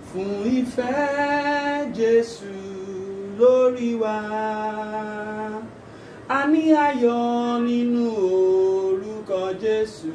fún ìfẹ́ Jésù lórí wa a ní ayọ̀ nínú orúkọ Jésù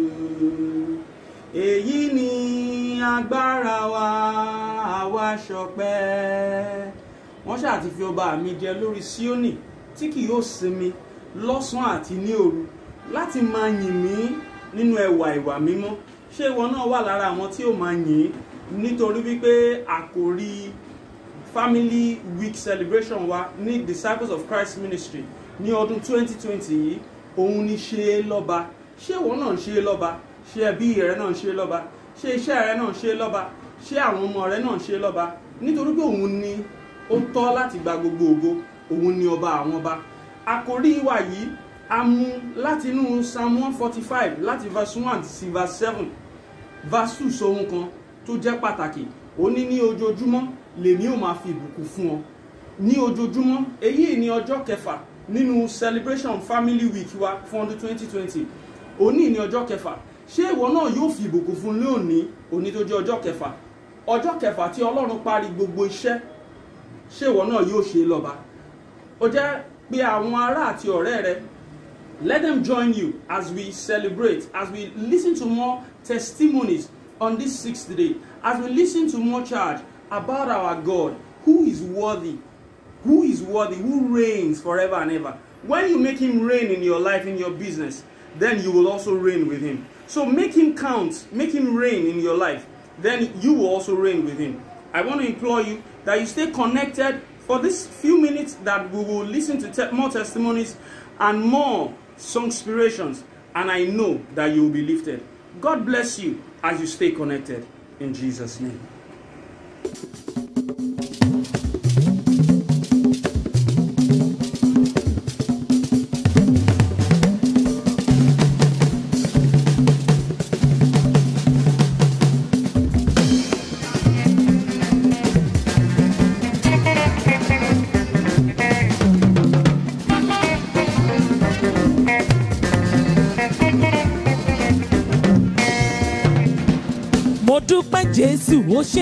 èyí ni agbára wa àwa ṣọpẹ́ wọ́n ṣáà ti fi ọba mi jẹ lórí Síónì tí kì yóò sinmi lọ́sàn-án àti ní òru láti máa yìn mí nínú ẹwà ìwà mímọ́ ṣé ìwọ náà wà lára àwọn tí ó máa yìn nítorí wípé àkòrí family week celebration wa ní disciples of Christ ministry ní ọdún 2020 yìí òun ni ṣe é lọ́ba ṣé ìwọ náà ń ṣe é lọ́ba ṣé ẹbí rẹ náà ń ṣe é lọ́ba ṣé iṣẹ́ rẹ náà ń ṣe é lọ́ba ṣé àwọn ọmọ rẹ náà ń ṣe é lọ́ba nítorí pé òun ni ó tọ́ láti gba gbogbo ògo òun ni ọba àwọn ọba àkòrí wa yìí a mú láti inú psalm one forty five láti verse one sí verse seven verse two sóhun kan tó jẹ́ pàtàkì ó ní ní ojoojúmọ́ lèmi ò máa fi ìbùkún fún ọ ní ojoojúmọ́ èyí ni ọjọ́ kẹfà nínú celebration family week wa fún ọdún twenty twenty òní ní ọjọ́ kẹfà ṣé ìwọ náà yóò fi ìbùkún fún lónìí òní tó jẹ́ ọjọ́ kẹfà ọjọ́ kẹfà tí ọlọ́run parí gbogbo iṣẹ́ ṣé ìwọ náà yóò ṣe é lọ́ba ó jẹ́ pé àwọn ará àti ọ̀rẹ́ rẹ let them join you as we celebrate as we listen to more testimonies on this sixth day as we listen to more charge about our God who is worthy who is worthy who reigns forever and ever when you make him reign in your life in your business then you will also reign with him so make him count make him reign in your life then you will also reign with him I want to implore you that you stay connected for this few minutes that we will listen to te more testimonies and more song inspirations and I know that you will be lifted. God bless you as you stay connected in Jesus name. mo dúpẹ́ jésù ó ṣé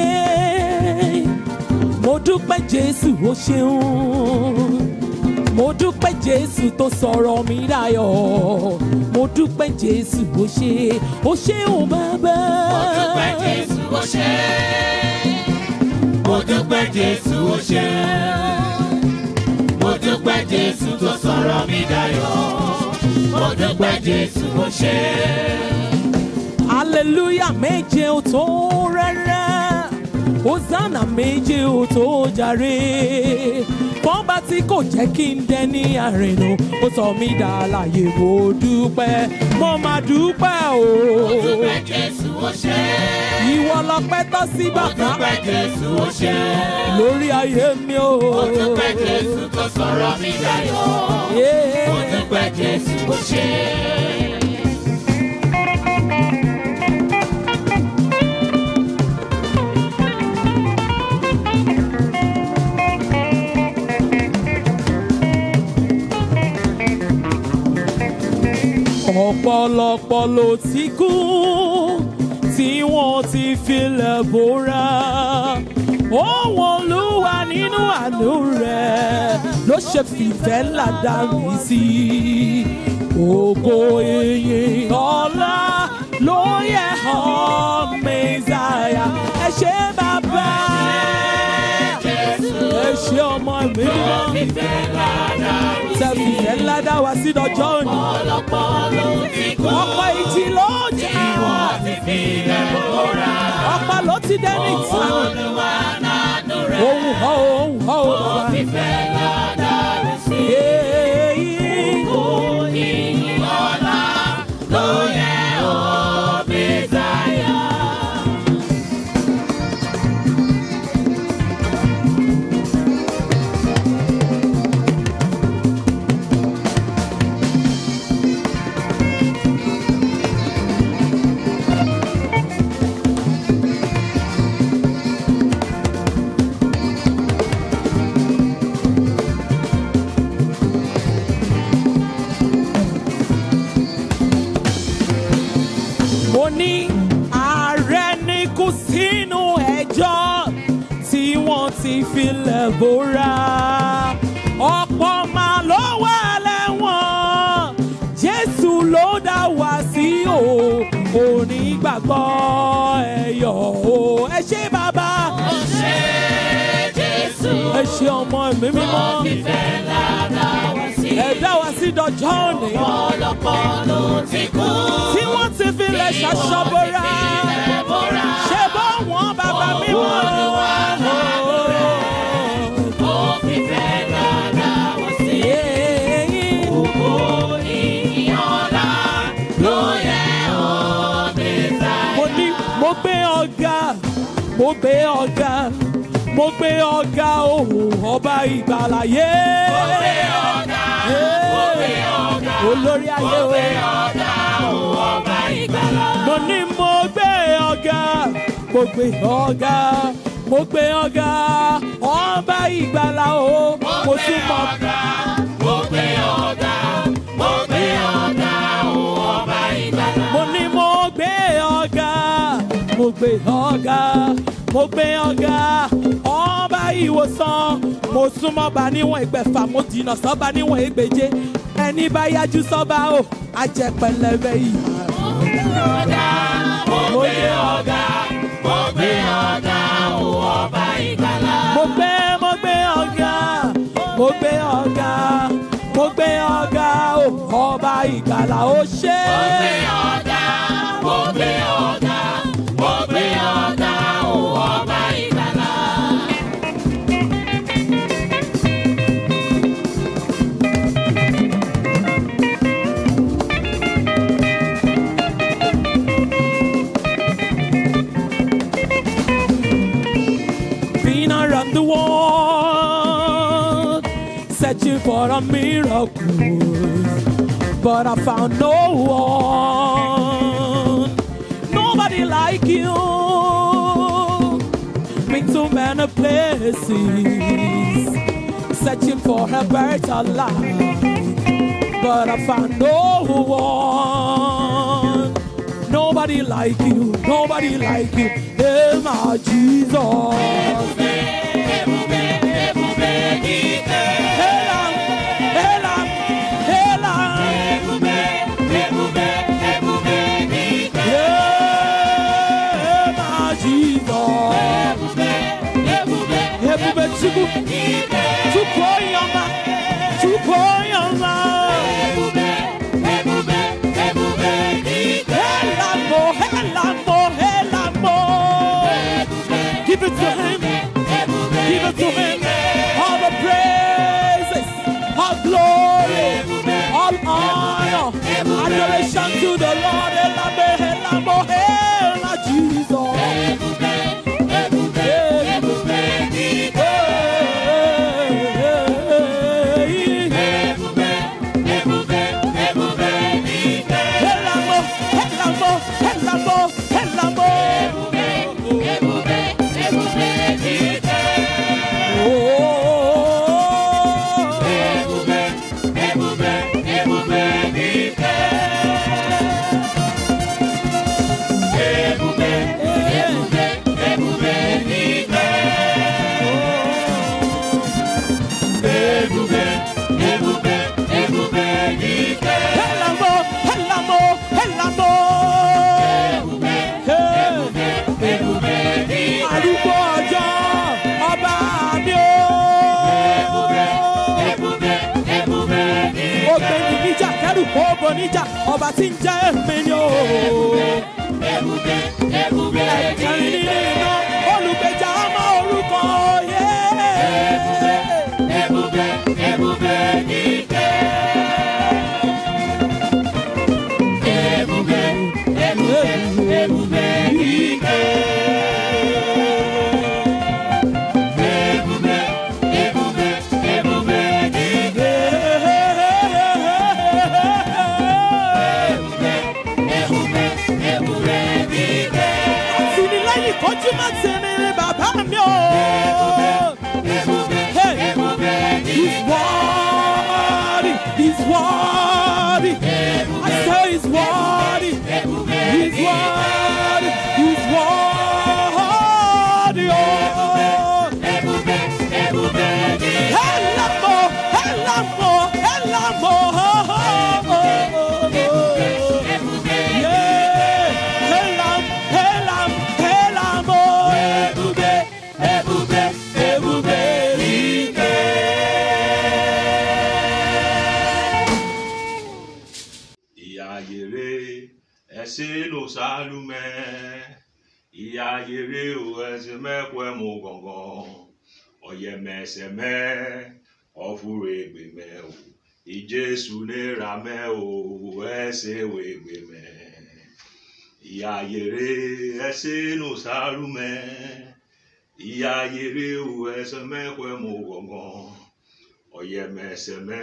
mo dúpẹ́ jésù ó ṣeun mo dúpẹ́ jésù tó sọ̀rọ̀ mi dayọ̀ mo dúpẹ́ jésù ó ṣé ó ṣeun bàbá. Mo dúpẹ́ Jésù ó ṣé. Mo dúpẹ́ Jésù ó ṣé. Mo dúpẹ́ Jésù tó sọ̀rọ̀ mi dayọ̀. Mo dúpẹ́ Jésù ó ṣé. hallelujah méje ò tó rẹ́rẹ́ hosanna méje ò tó jàre fọ́nba tí kò jẹ́ kí n dẹni àrìnà ó sọ mí dà láàyè mo dúpẹ́ mo máa dúpẹ́ o Mo dúpẹ́ Jésù ó ṣé. ìwọ lọpẹ́ tọ́ sí Mo bàbá dúpẹ́ Jésù ó ṣé. lórí ayé mi o. Mo dúpẹ́ Jésù tó sọ̀rọ̀ mi dayọ̀. Yeah. Mo dúpẹ́ Jésù ó ṣé. ọ̀pọ̀lọpọ̀ ló ti kú tí wọ́n ti filẹ̀ bóra òun olúwa nínú àánú rẹ̀ ló ṣe fìfẹ́ ńlá dá mi sí ògo ìyìn ọlá ló yẹ ọ́ mẹ́sàáyà ẹ ṣé bàbá ẹ ṣé ọmọ mi mímọ́ Fífẹ́ ládàá mi tẹ fìfẹ́ ńlá dá wa sí lọ́jọ́ òní ọ̀pọ̀lọpọ̀ ló ti kú. ọ̀pọ̀ ìjì ló jà Wọ́n ti fi ilẹ̀ bóra. ọ̀pọ̀ ló ti dẹ́ni ìtàn Olúwa nánú rẹ̀. ohun họ́ ohun họ́ Ó bàbá. fífẹ́ ládàá mi sí. Èyí Ìyìn ọlá ló yẹ ọ́ Mèsáyà. filẹ̀ bóra ọ̀pọ̀ máa ló wà lẹ́wọ̀n jésù ló dá wá sí o onígbàgbọ́ ẹ̀yọ̀ o ẹ ṣé bàbá Ó ṣe Jésù. ẹ ṣé ọmọ ẹ̀mí mímọ́ Ó fìfẹ́ ńlá dá wa sí. ẹ dá wa sí dọjọ́ òní Ọ̀pọ̀lọpọ̀ ló ti kú. tí wọ́n ti filẹ̀ ṣaṣọ́bọ̀ra Ilẹ̀ bóra. ṣe bọ́ wọn bàbá mímọ́. Ó fìfẹ́ ńlá dá wa sí. Ògo ìyànlá ló yẹ ọ́ Mèsáyà. mo ní mo gbé ọ̀gá mo gbé ọ̀gá mo gbé ọ̀gá òun ọba ìgbàláyé. Mo gbé ọ̀gá, mo gbé ọ̀gá, olórí ayé mo gbé o. ọ̀gá, òun ọba ìgbàlà. mo ní mo gbé ọ̀gá mo gbé ọ̀gá mo gbé ọ̀gá ọba ìgbàlá o mo tún mọ. Mo gbé ọ̀gá, mo gbé ọ̀gá, òun ọba ìgbàlà. mo ní mo gbé ọ̀gá mo gbé ọ̀gá mo gbé ọ̀gá ọba ìwòsàn mo súnmọ́ bá níwọ̀n ìgbẹ̀fà mo jìnnà sọ́ba níwọ̀n ìgbèje ẹni bá yájú sọ́ba o ajẹ́pẹ̀lẹ́bẹ̀ yìí. Ọ̀gá, mo gbé ọ̀gá, mo gbé ọ̀gá, òun ọba ìgbàlà. mo gbé mo gbé ọ̀gá mo gbé ọ̀gá mo gbé ọ̀gá o ọba ìgbàlà ó ṣe Mo gbé ọ̀gá, mo gbé ọ̀gá, mo gbé ọ̀gá, òun ọba ìgbàlà. been around the world searching for a miracle but I found no one nobody like you been to many places searching for a better life but I found no one. Nobody like you, nobody like you, hey my Jesus. Ebube, ebube dike. Elam, Elam, Elam, Ebube, ebube, ebube dike. hey my Jesus. Ebube, ebube Ebube Chukwu, dike. Chukwu Oyama, Chukwu Oyama. Ebube, ebube, ebube dike. Elamo, Elamo, Elamo. Give it to him. Ebube Give it to him. All the praises, all glory, all honor, adoration to the Lord. Elamo, Elamo, Ela, Jesus. Ebube, ebube, ebube dike. Ebube, ebube, ebube dike. Elamo, Elamo, Elamo, Elamo. Ebube, ebube dike. Oh. Ebube, ebube, ebube dike. Ebube, ebube, ebube dike. Ebube, ebube, ebube dike. Elamo, Elamo, Elamo. Ebube, ebube dike. Arúgbó ọjọ́ ọba mi o. Ebube, ebube dike. Ó gbé mi níjà kẹ́rù kó bo níjà ọba tí ń jẹ́ èmi ni o. Ebube, ebube Ẹ̀kẹ́rin dike. nínú iná olùgbèjà ọmọ orúkọ yé. Ebube, ebube dike. Ebube, ebube, ebube dike. Ebube, ebube, ebube dike. Ebube, ebube, ebube dike. Àtìlẹ́yìn kojú yere o ẹsẹ mẹkọ ẹmu gọngàn ọyẹmẹsẹmẹ ọfúre gbẹmẹ o ìjésù nira mẹ o ẹsẹ wẹ gbẹmẹ ìyá yere ẹsẹ nù sálùmẹ ìyá yere o ẹsẹ mẹkọ ẹmu gọngàn ọyẹmẹsẹmẹ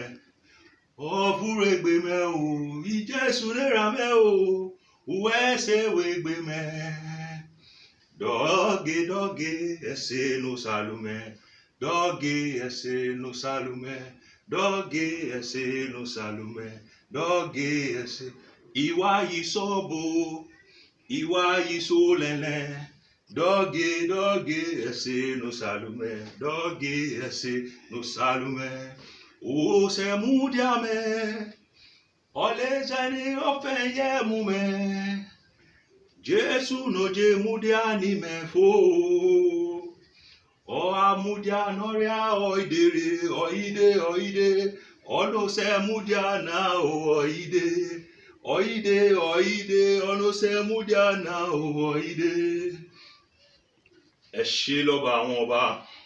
ọfúre gbẹmẹ o ìjésù nira mẹ o ẹsẹ wẹ gbẹmẹ dọgẹ dọgẹ ẹsẹ nù sálùmẹ dọgẹ ẹsẹ nù sálùmẹ dọgẹ ẹsẹ nù sálùmẹ dọgẹ ẹsẹ ìwà yìí sọbò ìwà yìí sólẹlẹ dọgẹ dọgẹ ẹsẹ nù sálùmẹ dọgẹ ẹsẹ nù sálùmẹ òsèmúdìámẹ ọlẹjẹni ọfẹ yẹ mú mẹ jésù n'oje múdìá ní mẹfọ ọ amúdìá nọrịa ọìdèrè ọìdè ọìdè ọlọsẹ múdìá náà ó ọìdè ọìdè ọìdè ọlọsẹ múdìá náà ó ọìdè ẹ ṣé lọ́ba àwọn ọba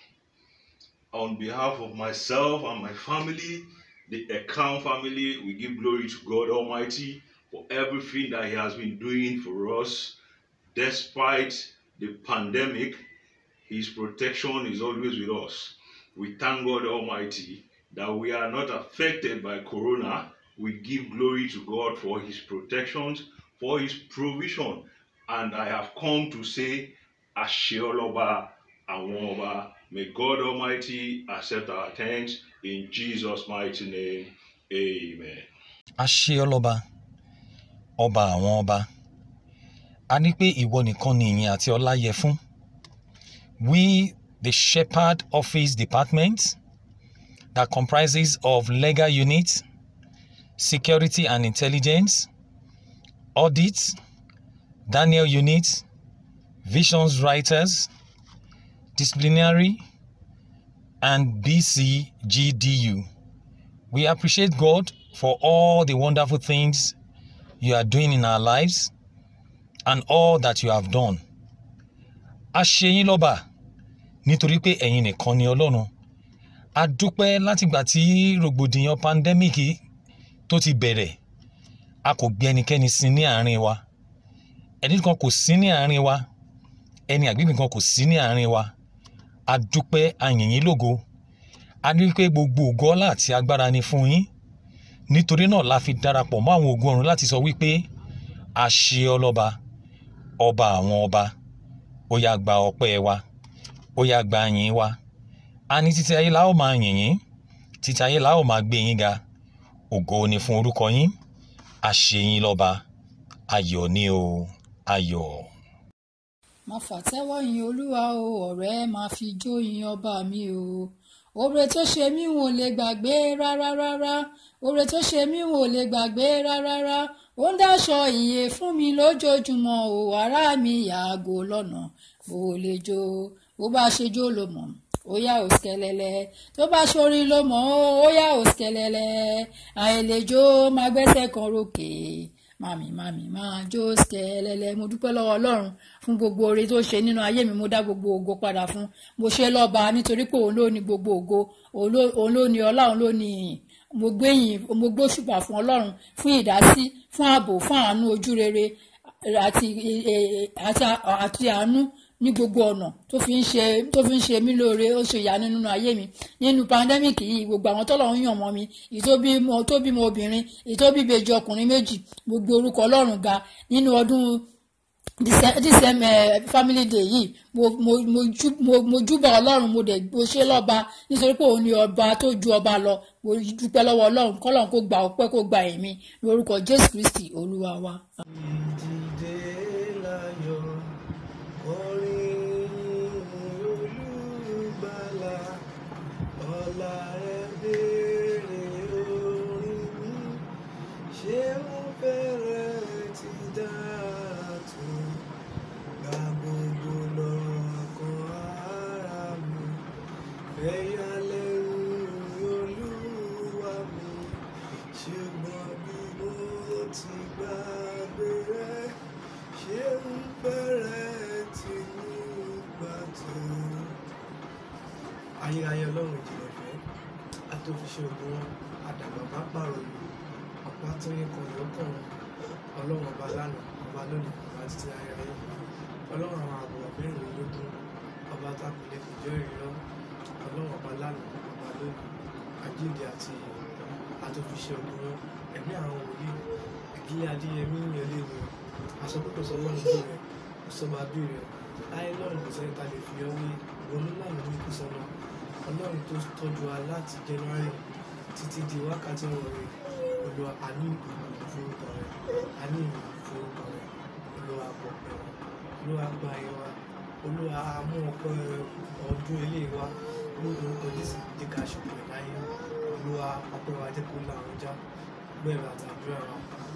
on behalf of myself and my family the Ekam family we give glory to God Almighty for everything that He has been doing for us despite the pandemic. His protection is always with us. We thank God Almighty that we are not affected by Corona. We give glory to God for His protections, for His provision. And I have come to say, Asheoloba Awoba. May God Almighty accept our thanks in Jesus' mighty name. Amen. a ṣe ọlọ́ba ọba àwọn ọba a ní pé ìwọ nìkan ni ìyìn àti ọlá yẹ fún we the shepherd office department that comprises of legal unit security and intelligence audit daniel unit visions writers disciplinary and bcgdu we appreciate god for all the wonderful things you are doing in our lives and all that you have done. a ṣe yín lọ́ba nítorí pé ẹ̀yin nìkan ni ọlọ́run a dúpẹ́ látìgbà tí rògbòdìyàn pandemic tó ti bẹ̀rẹ̀ a kò gbé ẹnikẹ́ni sí ní àárín wa ẹni kan kò sí ní àárín wa ẹni àgbègbè kan kò sí ní àárín wa a dúpẹ́ a yìn yín lógo a ní pé gbogbo ògo ọlá àti agbára ni fún yín nítorí náà la fi darapọ̀ mọ́ àwọn ògo ọ̀run láti sọ wípé a ṣe ọlọ́ba ọba àwọn ọba ó yá gba ọpẹ́ wa ó yá gba yìn wa a ní títí ayé la ó máa yìn yín títí ayé la ó máa gbé yín ga ògo ni fún orúkọ yín a ṣe yín lọ́ba ayọ̀ ni o ayọ̀. má fàtẹ́wọ́ yin olúwa o ọ̀rẹ́ máa fi jó yin ọba mi o oore tó ṣe mí wọn ò lè gbàgbé rárá rárá oore tó ṣe mí wọn ò lè gbàgbé rárá rárá ó ń dáṣọ ìyè fún mi lójoojúmọ́ o ará mi yàgò lọ́nà bó o lè jó bó bá ṣe jó ló mọ̀ ó yá ò skẹlẹlẹ tó bá ṣorin ló mọ̀ ó yá ò skẹlẹlẹ àìlèjó máa gbẹ́sẹ̀ kan rókè mami mami máa jó skẹlẹlẹ mo dúpẹ́ lọ́wọ́ ọlọ́run fún gbogbo oore tó ṣe nínú ayé mi mo dá gbogbo ògo padà fún mo ṣe lọ́ba nítorí pé òun ló ní gbogbo ògo òun ló- òun ló ní ọlá òun ló ní ìyìn mo gbé yìn mo gbóṣùbà fún ọlọ́run fún ìdásí fún ààbò fún àánú ojú rere àti e- e- àti àti àánú ní gbogbo ọ̀nà tó fi ń ṣe tó fi ń ṣe mí lóore ó ṣe ìyanu nínú ayé mi nínú pandemic yìí gbogbo àwọn tọ́lọ́run yàn mọ́ mi ìtóbímọ tó bímọ obìnrin ìtóbíbejì ọkùnrin méjì gbogbo orúkọ ọlọ́run ga nínú ọdún dísẹ́mẹ̀ family day yìí mo mo mo jú- mo- mo júbà ọlọ́run mo dẹ̀ mo ṣe lọ́ba nítorí pé òun ni ọba tó ju ọba lọ mo dúpẹ́ lọ́wọ́ ọlọ́run kọ́lọ́run kó gba ọpẹ́ kó gba ẹ̀mí lórúkọ jésù kristi olúwa wa. Ìdìde láyọ̀ orin olùgbàlà ọ̀la rẹ̀ béèrè orin mi ṣé ó fẹ́rẹ̀ ti dára tó gba gbogbo lọ ọkàn ara mi fẹ́yà lẹ́rù olúwa mi ṣùgbọ́n bí mo ti gbàgbé rẹ̀ ṣé ń fẹ́rẹ̀ ti tún ayérayé ọlọ́run ìjìnlẹ̀ fẹ́ atófiṣe ògùn wọn àdàgbà bá pààrọ̀ lù ọ̀pá tó yẹ kan lọ́kàn wọn ọlọ́run ọba lánàá ọba lónìí ọba títí ayérayé ọlọ́run àwọn àbọ̀ mẹ́rìnlélógún ọba tábìlẹ̀ kò jẹ́ ìrírọ́ ọlọ́run ọba lánàá ọba lónìí àjíǹde àti atófiṣe ògùn wọn ẹ̀mí àwọn wòlíì ìdílé adéyẹmí ìyẹlé ni àsọkútọ̀ sọ lọ́run bí rẹ̀ ọ̀sọ́ba bí rẹ̀ láyé lọ́run kò sẹ́ni ta lè fi ọ́ wé onílànà ní kùsọ́nà ọlọ́run tó tọ́jú wa láti january títí di wákàtí wọ̀nyí olùwà àní ìgbìmọ̀ forúkọ rẹ̀ àní ìgbìmọ̀ forúkọ rẹ̀ olùwà àpọ̀pẹ̀ wa olùwà gba ẹ̀ wa olùwà amú ọpẹ́ ọdún ilé wa olùdókòó jésù jẹ́ ká ṣùgbọ́n láyé olùwà ọpẹ́ wa jẹ́ kó làwọn já bẹ́ẹ̀ àtàdúrà wa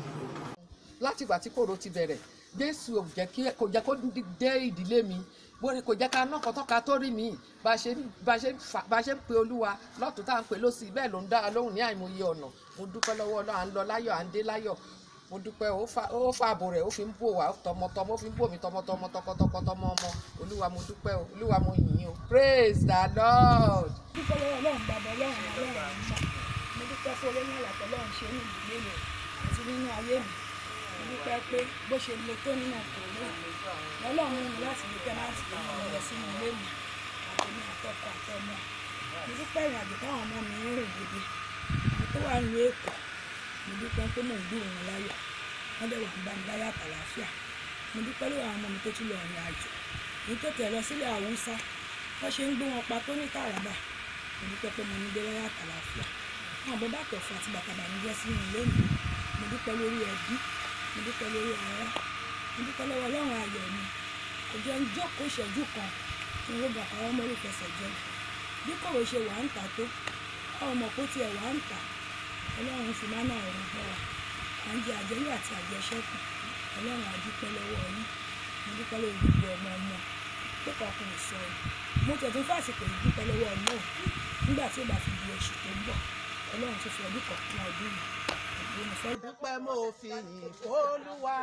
láti ìgbà tí kòró ti bẹ̀rẹ̀ jésù ò jẹ́ kí kò jẹ́ kó dé ìdílé mi bóni kò jẹ́ ká ná kọ́tọ́ka tó rí mi bá a ṣe bá a ṣe fà- bá a ṣe ń pe olúwa lọ́tún tá à ń pe lọ́sì bẹ́ẹ̀ ló ń dá a lóhùn ní àìmọye ọ̀nà mo dúpẹ́ lọ́wọ́ ọlọ́run à ń lọ láyọ̀ à ń dé láyọ̀ mo dúpẹ́ ó fa ó fa ààbò rẹ̀ ó fi ń bò wá tọmọtọmọ ó fi ń bò mí tọmọtọmọ tọkọtọkọ tọmọ ọmọ olúwa mo dúpẹ́ o olúwa mo yìn yín o praise the lord. dúpẹ́ lọ́wọ́ ọlọ́run bàbá ọlọ́run ọlọ́run àmọ́ mo dúpẹ́ fún olóyún àlàkọ́ ọlọ́run ṣe ní ìdílé mi àti nínú ayé mi mo dúpẹ́ pé bó ṣe le tó nínú kòró ọlọ́run mú mi láti dúpẹ́ láti lè mú mi lọ sínú ilé mi àtẹ̀mí àtọkọ àtọmọ mo dúpẹ́ ìrìn àjò táwọn ọmọ mi ń rìn gidi àwọn tó wà nílùú èkó mo dúpẹ́ pé mò ń gbúrò wọn láyọ̀ wọ́n dẹ̀ wà ń bá mi láyọ̀ àtàlàáfíà mo dúpẹ́ lórí àwọn ọmọ mi tó tún lọ rìn àjò èyí tó tẹ̀ lọ sílẹ̀ haúsá wọ́n ṣe ń gbé wọn pa tó ní tàràbà mo dúpẹ́ pé mo ní dé láyọ̀ àtàlàáfíà àwọn bọ́ bàtọ̀ fún àti bàtà bànújẹ́ sínú ilé mi mo dúpẹ́ lórí ẹbí mo dúpẹ́ lórí ara mo dúpẹ́ lọ́wọ́ ọlọ́run ayọ̀ mi kò jẹ́ ń jókòó ìṣẹ́jú kan kí n rògbà káwọn ọmọ orí fẹsẹ̀ jẹ bí kòrò ṣe wà ń tà tó àwọn ọmọ kó tiẹ̀ wà ń tà ọlọ́run fi máa náà rùn bọ́ wa à ń jẹ àjẹyọ̀ àti àjẹṣẹ́kù ọlọ́run àdúpẹ́ lọ́wọ́ yín mo dúpẹ́ lórí gbogbo ọmọ ọmọ pé kọ̀ọ̀kan ò sọ ọ́ mo tẹ̀ tún fàṣìkò yìí dúpẹ́ lọ́wọ́ ọlọ́run nígbà tí ó bá fi di oṣù tó ń bọ̀ ọlọ́run tó fi ọdún kọ̀ọ̀kan ọdún yìí ògbó ni fẹ́ dúpẹ́ mo fi yìn fólúwa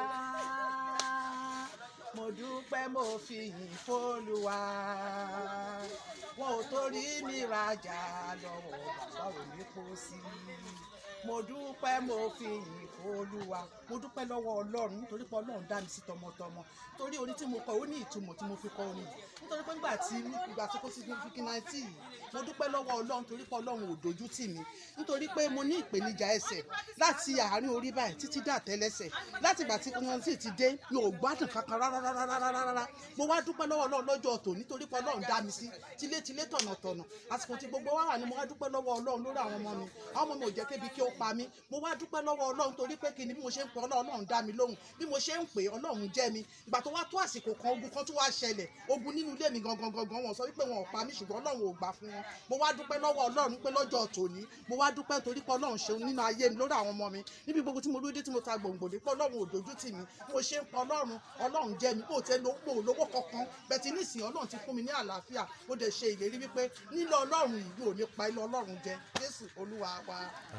mo dúpẹ́ mo fi yìn fólúwa wọn ò torí mi rajà lọ́wọ́ bàbá òní kó sí mo dúpẹ́ mo fi yìn fólúwa mo dúpẹ́ lọ́wọ́ ọlọ́run nítorí pé ọlọ́run dá mi sí tọmọtọmọ torí orin tí mo kọ ó ní ìtumọ̀ tí mo fi kọ orin yìí nítorí pé nígbà tí ìgbà tó kó sí fífi náìtì yìí mo dúpẹ́ lọ́wọ́ ọlọ́run torí pé ọlọ́run ò dojú tì mí nítorí pé mo ní ìpèníjà ẹsẹ̀ láti àárín orí báyìí títí dà tẹ́lẹsẹ̀ láti ìgbà tí wọn sì ti dé mi ò gbádùn kankan rárá rárá rárá rárá mo wá dúpẹ́ lọ́wọ́ ọlọ́run lọ́jọ́ tò nítorí pé ọlọ́run dá mi sí tilétilé tọ̀nàtọ̀nà àsìkò tí gbogbo wa wà ní mo wá dúpẹ́ lọ́wọ́ ọlọ́run lórí àwọn ọmọ mi àwọn ọmọ mi ò jẹ́ kébi kí ó pa mí mo wá dúpẹ́ lọ́wọ́ ọlọ́run torí pé kí ni bí mo ṣe ń pè ọlọ́run ọlọ́run dá mi lóhùn bí mo ṣe ń pè ọlọ́run jẹ́ mi ìgbà tó wá tó àsìkò kan ogun kan tó wá ṣẹlẹ̀ ogun nínú ilé mi gangan gangan wọn sọ wípé wọn ò pa mí ṣùgbọ́n ọlọ́run ò gbà fún wọn mo wá dúpẹ́ lọ́wọ́ ọlọ́run pé lọ́jọ́ tòní mo wá dúpẹ́ torí pé ọlọ́run ṣeun nínú ayé mi lórí àwọn ọmọ mi níbi gbogbo tí mo dúró dé tí mo ta gbòǹgbò dé pé ọlọ́run ò dojú tì mí mo ṣe ń pa ọlọ́run ọlọ́run jẹ́ mi kò tẹ́ lówó lówó kankan bẹ́ẹ̀ tí nísìnyí ọlọ́run ti fún mi ní àlàáfíà ó dẹ̀ ṣe ìlérí wípé nílò ọlọ́run yìí ò ní pa ilé ọlọ́run jẹ jésù olúwa wa.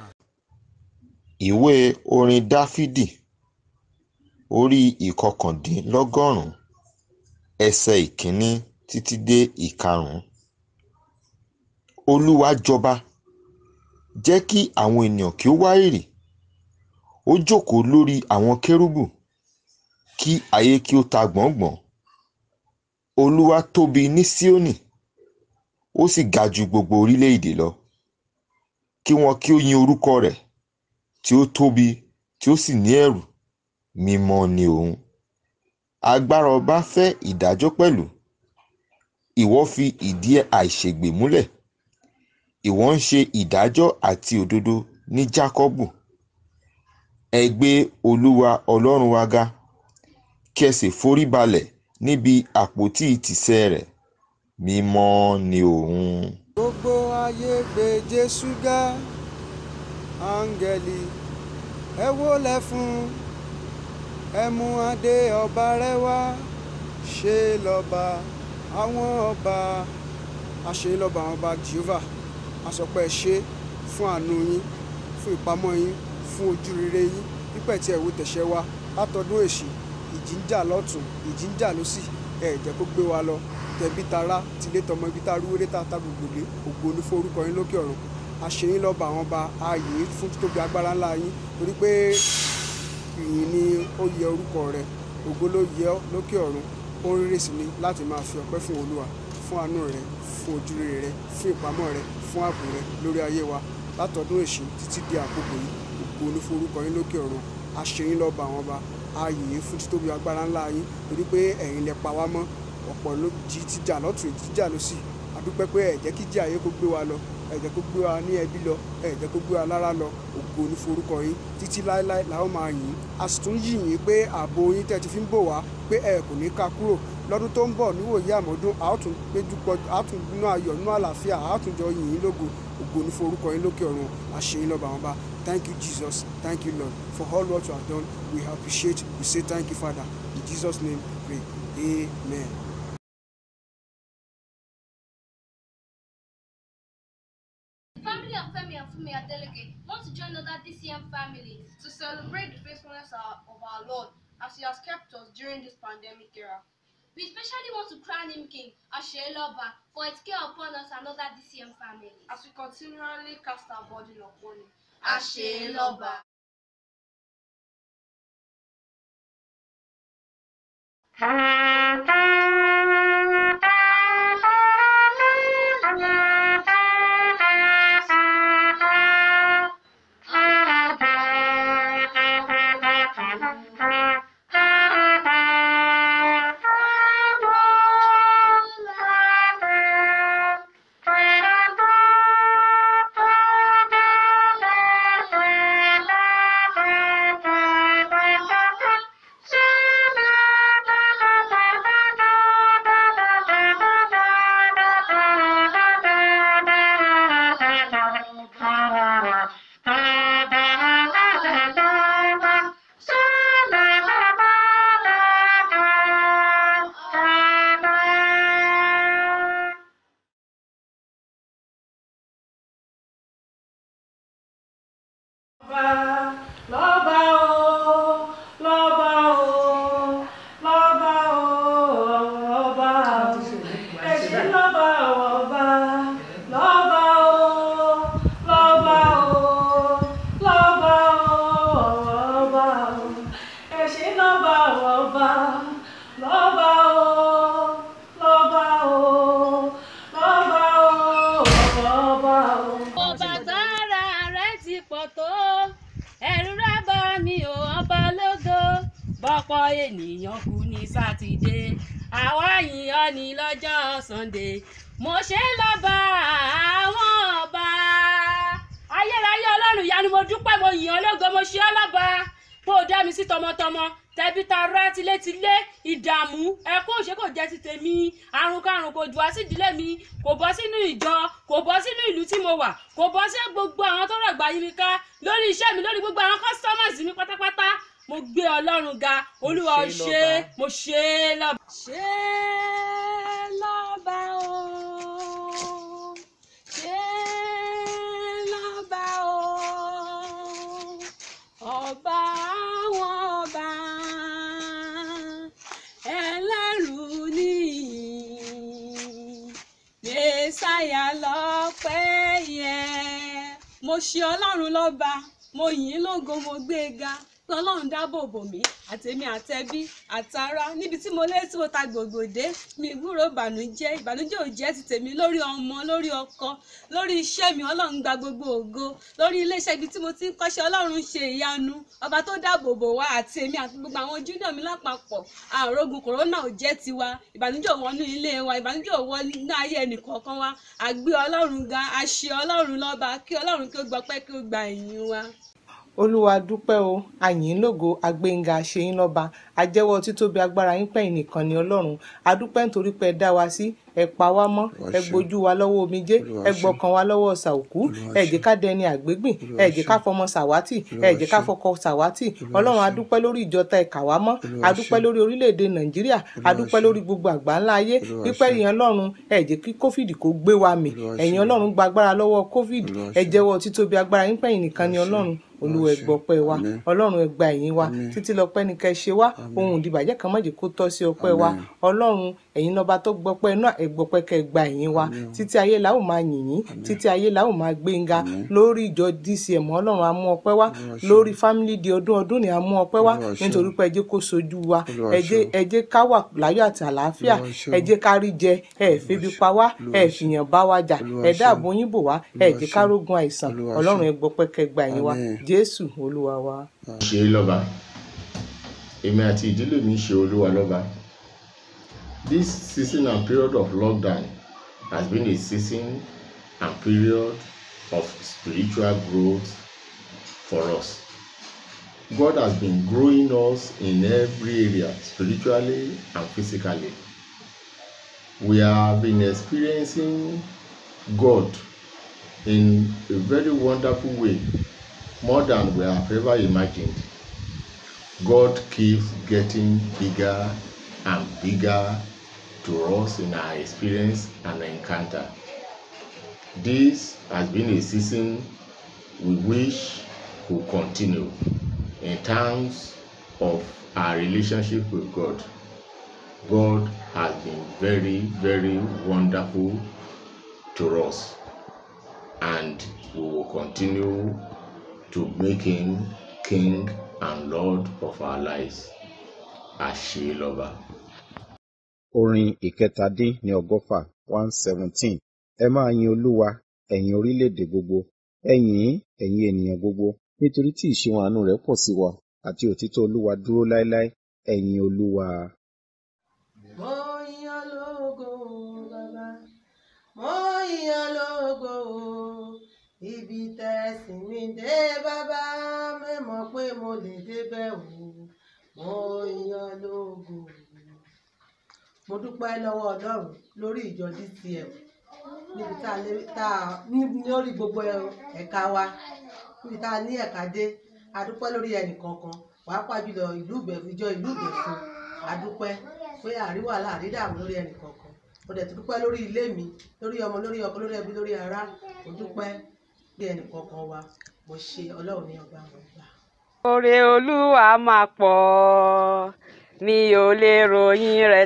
ìwé orin dáfídì orí ìkọkàndínlọ́gọ́rùn-ún ẹsẹ̀ ìkíní títí dé ìkarùn-ún olúwa jọba jẹ́ kí àwọn ènìyàn kí ó wárìrì ó jókòó lórí àwọn kérúbù kí ayé kí ó ta gbọ̀ngbọ̀n olúwa tóbi ní síónì ó sì ga ju gbogbo orílẹ̀-èdè lọ kí wọn kí ó yin orúkọ rẹ̀ tí ó tóbi tí ó sì ní ẹ̀rù mímọ́ ni òun agbára ọba fẹ́ ìdájọ́ pẹ̀lú ìwọ fi ìdí àìṣègbè múlẹ̀ ìwọ ń ṣe ìdájọ́ àti òdodo ní jákọ́bù ẹ gbé olúwa ọlọ́run wa ga kí ẹ sì forí balẹ̀ níbi àpótí ìtìsẹ̀ rẹ̀ mímọ́ ni òun. gbogbo ayé gbé jésù ga áńgẹ́lì ẹ wólẹ̀ fún ẹ mú adé ọba rẹ̀ wá ṣe lọ́ba àwọn ọba àṣẹ lọ́ba àwọn ọba jehovah àsọpẹ́ ṣe fún àánú yín fún ìpamọ́ yín fún ojú rere yín pípẹ́ tí ẹ wò tẹ̀sẹ̀ wa látọdún èṣì ìjì ń jà lọ́tún ìjì ń jà lọ́sì ẹ jẹ́ kó gbé wa lọ tẹbí tará tilé tọmọ ibi tá a rúwéré tá a ta gbogbo lé ògo ní fún orúkọ yín lókè ọ̀run àṣeyín lọ́ba àwọn ọba ààyè fún títóbi agbára ńlá yín torí pé ìyìn ni ó yẹ orúkọ rẹ ògo ló yẹ ọ́ lókè ọ̀run ó ń rírì sí ni láti máa fi ọpẹ́ fún olúwa fún àánú rẹ fún ojúrere rẹ fún ìpamọ́ rẹ fún ààbò rẹ lórí ayé wa látọdún èṣù títí di àkókò yìí ògo ní fún orúkọ yín lókè ọ̀run àṣeyín lọ́ba àwọn ọba ààyè fún títóbi agbára ńlá yín torí pé ẹ̀yin lẹ pa wá mọ́ ọ̀pọ̀ ló jí tíjà lọ́tún jíjà ló sì àdúpẹ́ pé ẹ jẹ́ kí jí ayé kó gbé wa lọ ẹ jẹ́ kó gbé wa ní ẹbí lọ ẹ jẹ́ kó gbé wa lára lọ ògo ní forúkọ yín títí láéláé làwọn máa yìn ín a sì tún yìn yín pé ààbò yín tẹ́ ti fi ń bò wá pé ẹ kò ní ká kúrò lọ́dún tó ń bọ̀ níwòye àmọ́dún a ó tún péjú pọ̀ a ó tún nínú ayọ̀ nínú àlàáfíà a ó tún jọ yìn yín lógo ògo ní forúkọ yín lókè ọ̀run àṣeyín lọ́ba àwọn bá thank you jesus thank you lord for all what you have done we appreciate we say thank you father in jesus name we pray amen. family of Femi and Fumi Adeleke want to join other DCM families to celebrate the faithfulness of of our Lord as He has kept us during this pandemic era. We especially want to crown him King Asheloba for his care upon us and other DCM families as we continually cast our burden upon him. Asheloba. lọ́ba o lọ́ba o lọ́ba o ọba o èsì lọ́ba o ọba lọ́ba o lọ́ba o lọ́ba o ọba o èsì lọ́ba o ọba lọ́ba o lọ́ba o lọ́ba o ọba o. ọba gbára rẹ ti pọ̀ tó ẹ̀rù rẹ bá mi ò ọba lógo bọ́pọ̀ ènìyàn kú ní sátidé àwa yìnyín ní lọ́jọ́ sunday mo ṣe ń lọ́ba àwọn ọba ayérayé ọlọ́run ìyanu mo dúpẹ́ mo yìn ọ́ lógo mo ṣe ọ́ lọ́ba kó o dá mi sí tọmọtọmọ tẹbí tará tilétilé ìdààmú ẹkún òṣè kò jẹ́ ti tèmi àrùn karùn kò jù wá sí ìdílé mi kò bọ́ sínú ìjọ kò bọ́ sínú ìlú tí mo wà kò bọ́ sí gbogbo àwọn tó rọ̀gbà yí mi ká lórí iṣẹ́ mi lórí gbogbo àwọn customers mi pátápátá mo gbé ọlọ́run ga olúwa ó ṣe é mo ṣe é lọ́ba. ṣe é lọ́ba o ṣe é lọ́ba o ọba àwọn ọba ẹlẹ́rù níyìn mẹ́sàyà lọ́pẹ́ yẹ. mo ṣe ọlọ́run lọ́ba mo yìn ín lógo mo gbé e ga pé ọlọ́run dáàbò bò mí àtèmi àtẹbí àtará níbi tí mo lé tí mo ta gbogbo dé mi gbúrò ìbànújẹ́ ìbànújẹ́ ò jẹ́ ti tèmi lórí ọmọ lórí ọkọ lórí iṣẹ́ mi ọlọ́run gba gbogbo ògo lórí iléeṣẹ́ ibi tí mo ti ń kọ́ṣẹ́ ọlọ́run ṣe ìyanu ọba tó dáàbò bò wá àti èmi àti gbogbo àwọn júnior mi lápapọ̀ àrògùn kòrónà ò jẹ́ tiwa ìbànújẹ́ ò wọnú ilé wa ìbànújẹ́ ò wọ inú ayé ẹnìkọ̀ọ̀kan wa àgbé ọlọ́run ga àṣẹ ọlọ́run lọ́ba kí ọlọ́run kí ó gbọpẹ́ kí ó gba ìyìn wa. olúwa dúpẹ́ o àyìn lógo agbẹ́ngà ṣẹ́yìn lọ́ba ajẹ́wọ́ títóbi agbára yín pẹ̀yìn nìkan ni ọlọ́run adúpẹ́ nítorí pé ẹ dá wa sí ẹ pa wá mọ́ Olúwa ẹ ṣeun. gbójú wa lọ́wọ́ omijé Olúwa ẹ ṣeun. gbọ́kàn wa lọ́wọ́ ṣàòkú Olúwa ẹ jẹ́ ṣeun. ká dẹni àgbégbìn Olúwa ẹ jẹ́ ká ṣeun. fọmọ ṣàwátì Olúwa ẹ jẹ́ ká ṣeun. fọkọ ṣàwátì Olúwa ọlọ́run ṣeun. adúpẹ́ lórí ìjọta ẹ̀ka wá mọ́ Olúwa adúpẹ́ ṣeun. lórí orílẹ̀-èdè nàìjíríà Olúwa adúpẹ́ ṣeun. lórí gbogbo àgbáńlá ayé Olúwa pípẹ́ ṣeun. yẹn ọlọ́run ẹ jẹ́ kí covid kó gbé wa mì Olúwa ẹ̀yin ṣeun. ọlọ́run gba agbára lọ́wọ́ covid Olúwa ẹ ṣeun. jẹ́wọ́ títóbi agbára yín pẹ̀yìn nìkan ni Olúwa ṣeun. ọlọ́run olúwa Olúwa ẹ ṣeun. gbọpẹ́ wa Àmín. ọlọ́run ẹ gba ẹ̀yìn wa Àmín. títí lọ́pẹ́ ní kẹ́ ṣe wá ohun ìdìbàjẹ́ kan má jẹ́ kó tọ́ sí ọpẹ́ wa Àmín. ọlọ́run ẹ̀yin lọ́ba tó gbọpẹ́ náà ẹ gbọpẹ́ kẹ́ gba ẹ̀yìn wa Àmín. títí ayé la ó máa yìn yín títí ayé la ó máa gbé yín ga Àmín. lórí ìjọ dcm ọlọ́run á mú ọpẹ́ wá Olúwa ṣeun. lórí family di ọdún ọdún ni á mú ọpẹ́ wá Olúwa ṣeun. nítorí pé ẹ jẹ́ kó sojú wa Olúwa ẹ jẹ́ ṣeun. ẹ jẹ́ ká wà láyọ̀ àti àlàáfíà Olúwa ṣeun. ẹ jẹ́ ká rí jẹ ẹ febi pa wá Olúwa ẹ ṣeun. fìyàn bá wa jà Olúwa ẹ ṣeun. dáàbò yín bò wá ẹ Olúwa jẹ́ ká ṣeun. rógun àìsàn Olúwa ọlọ́run ṣeun. ẹ gbọpẹ́ kẹ́ gba ẹ̀yìn wa Àmín. jésù olúwa wa. ṣe é lọ́ba èmi àti ìdílé mi ṣe olúwa lọ́ba this season and period of lockdown has been a season and period of spiritual growth for us God has been growing us in every area spiritually and physically we have been experiencing God in a very wonderful way more than we have ever imagined God keeps getting bigger and bigger to us in our experience and encounter. This has been a season we wish could continue in terms of our relationship with God. God has been very, very wonderful to us, and we will continue to make Him King and Lord of our lives. Àṣelọ́ba. orin ìkẹtàdín ní ọgọ́fà one seventeen ẹ máa yin olúwa ẹ̀yin orílẹ̀-èdè gbogbo ẹ yìn ín ẹ̀yin ènìyàn gbogbo nítorí tí ìṣeun àánú rẹ̀ pọ̀ sí wa àti òtítọ́ olúwa dúró láéláé ẹ yin olúwa. mo yan lógo bàbá mo yan lógo ibi tẹ̀sìn mi dé bàbá mẹ́mọ̀ pé mo lè débẹ̀ o mo yan lógo. mo dúpẹ́ lọ́wọ́ ọlọ́run lórí ìjọ dcm níbi tá a lé tá a ní lórí gbogbo ẹ̀ka wa níbi tá a ní ẹ̀ka dé a dúpẹ́ lórí ẹnì kọ̀ọ̀kan pàápàá jùlọ ìlú ìbẹ̀fún ìjọ ìlú ìbẹ̀fún a dúpẹ́ pé àríwá láàrídàmú lórí ẹnì kọ̀ọ̀kan mo dẹ̀ tún dúpẹ́ lórí ilé mi lórí ọmọ lórí ọkọ lórí ẹbí lórí ará mo dúpẹ́ bí ẹnì kọ̀ọ̀kan wa mo ṣe ọlọ́run ní ọgbà àwọn ìgbà. Oore Olúwa máa pọ̀, mi ò lè ròyìn rẹ̀